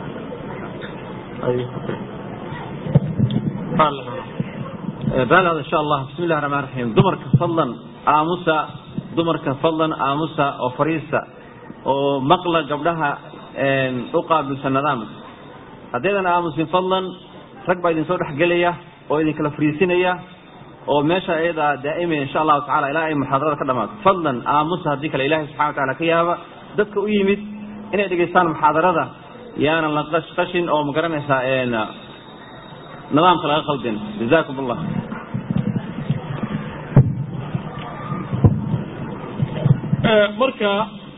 baal hada insha allah bismi illahi raxmaan raxiim dumarka fadlan aamusa dumarka fadlan aamusa oo fariista oo maqla gabdhaha u qaabilsan nidaamka haddaydan aamusin fadlan rag baa idin soo dhexgelaya oo idin kala fariisinaya oo meesha iyada daa'imaya insha allahu tacala ilaa ay muxaadarada ka dhamaato fadlan aamusa haddii kale ilahay subxana wa taala ka yaaba dadka u yimid inay dhegaystaan muxaadarada yaanan la qashqashin oo magaranaysaa nidaamka laga khaldin jazakum allah marka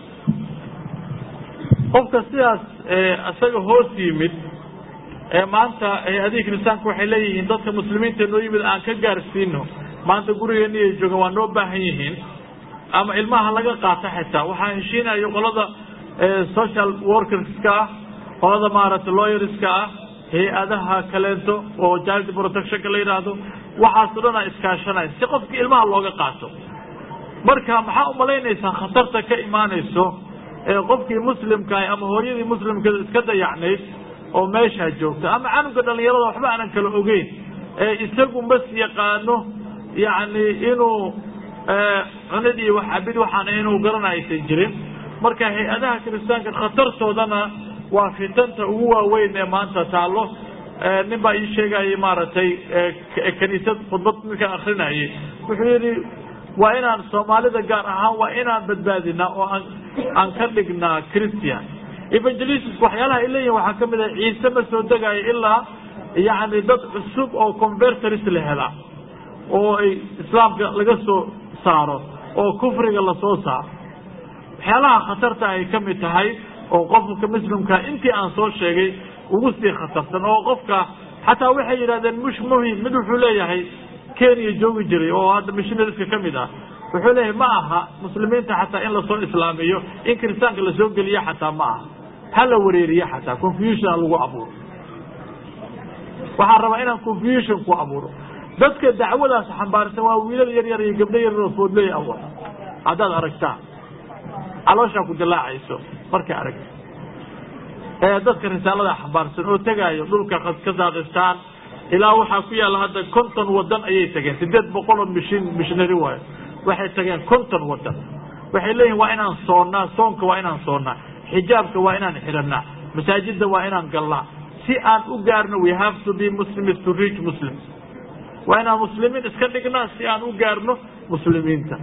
qofka sidaas isaga hoos yimid maanta hay-adihii kiristaanka waxay leeyihiin dadka muslimiinta noo yimid aan ka gaarsiino maanta gurigeena iyo jooga waa noo baahan yihiin ama ilmaha laga qaato xitaa waxaa heshiinayo qolada social workerska ah qolada maaragtay lawyerska ah hay-adaha kaleento oo child protectionka la yidhaahdo waxaas o dhan a iskaashanaya si qofkii ilmaha looga qaato marka maxaa umalaynaysaa khatarta ka imaanayso ee qofkii muslimkaah ama hooyadii muslimkeeda iska dayacnayd oo meeshaa joogta ama canuga dhalinyarada waxba aanan kala ogeyn ee isagu mas yaqaano yacni inuu cunid iyo waxabid waxaan inuu garana aysan jirin marka hay-adaha kiristaanka khatartoodana waa fitanta ugu waaweyn ee maanta taallo nin baa ii sheegayay maaragtay kaniisad khudbad ninkaan akrinayay wuxuu yidhi waa inaan soomaalida gaar ahaan waa inaan badbaadinaa oo aan aan ka dhignaa christian evangelistic waxyaalaha ay leeyihin waxaa kamid ah ciise ma soo degayo ilaa yacni dad cusub oo converters la helaa oo ay islaamka laga soo saaro oo kufriga lasoo saaro waxyaalaha khatarta ay ka mid tahay oo qofka muslimka intii aan soo sheegay ugu sii khatarsan oo qofka xataa waxay yidhahdeen mush muhim mid wuxuu leeyahay kenya joogi jiray oo hadda missionaryska ka mid ah wuxuu leeyahay ma aha muslimiinta xataa in lasoo islaamiyo in kiristaanka lasoo geliyo xataa ma aha ha la wareeriyo xataa confusion lagu abuuro waxaan rabaa inaan confusion ku abuuro dadka dacwadaas xambaarsan waa wiilal yar yar iyo gabdho yar oo foodley awa haddaad aragtaan calooshaa ku dilaacayso markay aragta ee dadka risaalada xambaarsan oo tegaayo dhulka kazaakhistaan ilaa waxaa ku yaalla hadda konton wadan ayay tageen sideed boqol oo mishin mishnary waayo waxay tageen konton wadan waxay leeyihin waa inaan soonnaa soonka waa inaan soonnaa xijaabka waa inaan xidhanaa masaajida waa inaan galnaa si aan u gaarno we have to be muslims to reach muslims waa inaan muslimiin iska dhignaa si aan u gaarno muslimiinta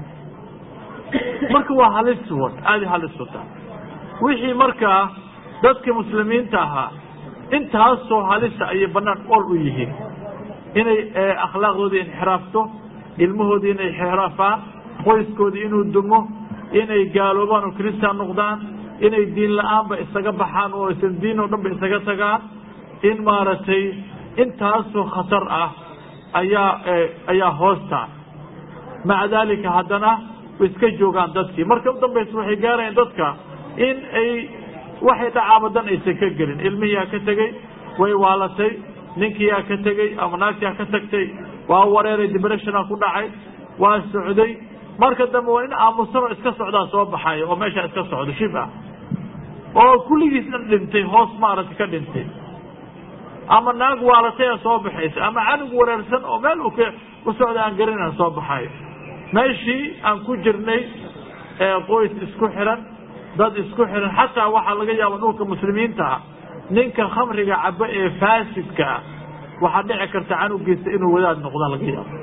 marka waa halis wad aada halis wata wixii markaa dadka muslimiinta ahaa intaasoo halisa ayay banaan ol u yihiin inay akhlaaqdoodii inxiraafto ilmahoodii inay inxiraafaan qoyskoodii inuu dumo inay gaaloobaan oo kristaan noqdaan inay diin la-aanba isaga baxaan oo aysan diin oo dhan ba isaga tagaan in maaragtay intaasoo khatar ah ayaa ayaa hoostaa maca daalika haddana way iska joogaan dadkii marka u dambaysa waxay gaarayaan dadka in ay waxay dhacaabadan aysan ka gelin ilmihiyaa ka tegey way waalatay ninkiyaa ka tegey ama naagtiyaa ka tagtay waa wareeray debreshona ku dhacay waa socday marka dambe waa in aamusanoo iska socdaa soo baxayo oo meeshaa iska socdo shib ah oo kulligiis dhan dhintay hoos maaragtay ka dhintay ama naag waalataya soo baxaysa ama canug wareersan oo meel u socda aan garanaa soo baxayo meeshii aan ku jirnay qoys isku xiran dad isku xiran xataa waxaa laga yaaba dhulka muslimiintaa ninka khamriga cabo ee faasidka ah waxaa dhici karta canugiisa inuu wadaad noqdaa laga yaabo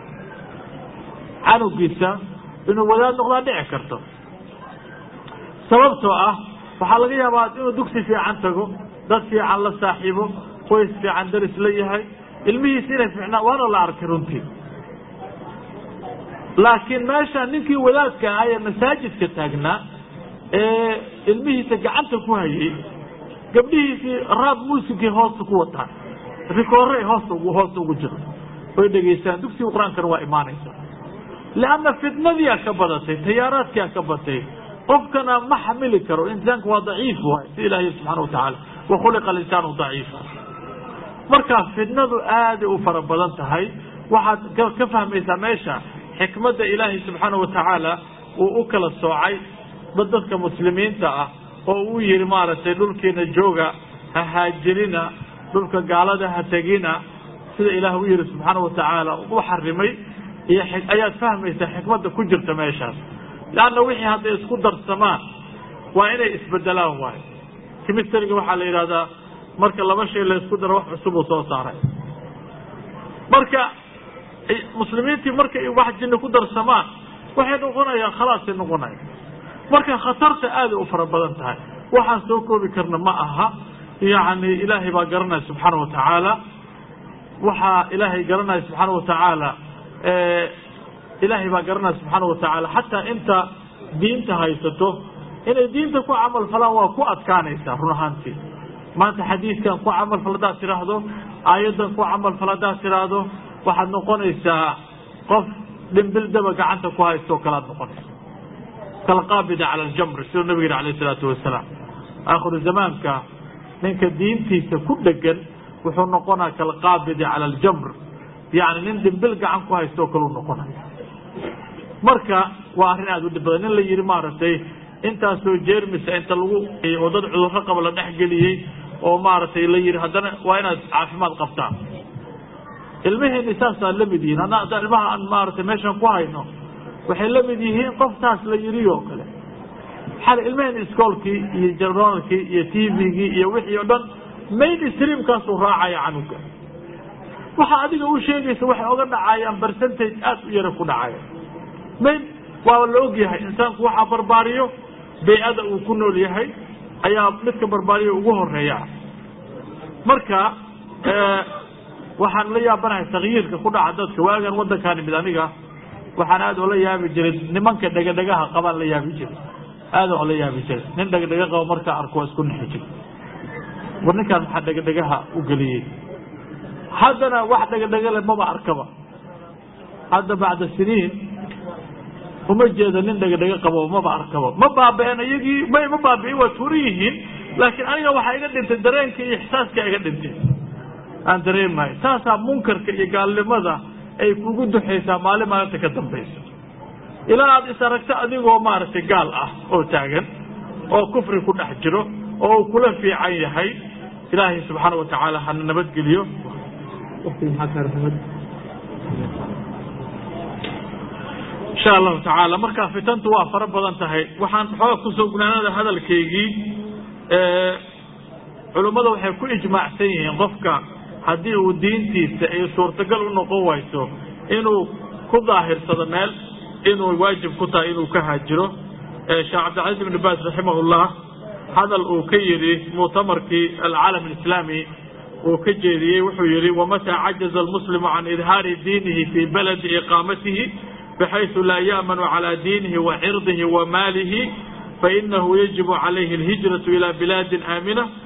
canugiisa inuu wadaad noqdaa dhici karto sababtoo ah waxaa laga yaabaa inuu dugsi fiican tago dad fiican la saaxiibo qoys fiican daris la yahay ilmihiisa inay fiicnaa waana la arkay runtii laakiin meesha ninkii wadaadka ahaa ee masaajidka taagnaa ee ilmihiisa gacanta ku hayay gabdhihiisii raab muusikii hoosta ku wataan rikoore hoosta hoosta ugu jiro oy dhegaystaan dugsiga qur-aankana waa imaanaysa leanna fitnadiyaa ka badatay tayaaraadkiyaa ka batay qofkana ma xamili karo insaanka waa daciif waay si ilaahay subxana watacaala wa khuliqa alinsaanu daciifa markaa fitnadu aaday u fara badan tahay waxaad ka fahmaysaa meesha xikmadda ilaahay subxaana watacaala uu u kala soocay dadka muslimiinta ah oo uu yihi maaragtay dhulkiina jooga ha haajirina dhulka gaalada ha tegina sida ilaah u yihi subxaana watacaala u xarimay iyo ayaad fahmaysaa xikmadda ku jirta meeshaas leanna wixii hadday isku darsamaan waa inay isbedelaan waayo chemistryga waxaa la yidhahdaa marka laba shay la isku daro wax cusub uu soo saaray marka muslimiintii markay wax jinni ku darsamaan waxay noqonayaan khalaasay noqonaya marka khatarta aaday u fara badan tahay waxaan soo koobi karna ma aha yacni ilaahay baa garanaya subxaana watacaala waxaa ilaahay garanaya subxaana watacaala ilaahay baa garanaya subxaana watacaala xataa inta diinta haysato inay diinta ku camal falaan waa ku adkaanaysaa run ahaantii maanta xadiidkan ku camal fal hadaad tidhaahdo aayaddan ku camal fal hadaad tidhaahdo waxaad noqonaysaa qof dhimbil daba gacanta ku haysto oo kalead noqonaysa kalqaabida cala aljamri siduu nabiga yihi alayh isalaatu wasalaam aakhiru zamaanka ninka diintiisa ku dhegan wuxuu noqonaya kalqaabidi cala aljamr yacni nin dhimbil gacan ku haysto oo kale u noqonaya marka waa arrin aada u dhib badan nin la yihi maaragtay intaasoo jeermisa inta lagu oo dad cudurro qaba la dhexgeliyey oo maaragtay la yihi haddana waa inaad caafimaad qabtaan ilmaheenni saasaa la mid yihiin hadda ilmaha aan maaragtay meeshan ku hayno waxay la mid yihiin qof saas la yidhi oo kale xali ilmaheenni iskoolkii iyo jarnaalkii iyo t v-gii iyo wixii o dhan main streamkaasuu raacaya canuga waxa adiga u sheegaysa waxay oga dhacayaan percentage aada u yara ku dhacaya main waa la og yahay insaanku waxaa barbaariyo bay-ada uu ku nool yahay ayaa midka barbaariyo ugu horeeya marka waxaan la yaabanahay takyiirka ku dhaca dadka waagan wadankaan imid aniga waxaan aada oola yaabi jiray nimanka dhegadhegaha qabaan la yaabi jiray aada oo la yaabi jiray nin dhegadhega qabo markaa arko waa isku nixi jiray war ninkaan maxaa dhegadhegaha u geliyey haddana wax dhegadhega le maba arkaba hadda bacda siniin uma jeedo nin dhegadhega qabo maba arkaba ma baaba-een iyagii may ma baabi'in waa tuuran yihiin laakiin aniga waxaa iga dhintay dareenka iyo ixsaaska iga dhintay aan dareemahay taasaa munkarka iyo gaalnimada ay kugu duxaysaa maalin maalinta ka dambaysa ilaa aad is aragto adigoo maaragtay gaal ah oo taagan oo kufri ku dhex jiro oo uu kula fiican yahay ilaahay subxaana watacaala hana nabadgeliyo insha allahu tacaala markaa fitantu waa fara badan tahay waxaan xooga kusoo gunaanada hadalkaygii culummada waxay ku ijmaacsan yihiin qofka haddii uu diintiisa ay suurtagal u noqon wayso inuu ku daahirsado meel inuu waajib ku tahay inuu ka haajiro sheekh cabdilcaziz ibn baas raximahullah hadal uu ka yidhi muctamarkii alcaalam alislaami uu ka jeediyey wuxuu yihi wamataa cajaza almuslimu can idhaari diinihi fii baladi iqaamatihi bxayثu laa yأmن عalى diinihi وcirdihi وmaalihi fainahu yaجib عalayhi الhijraة ilى bilaadi آamنة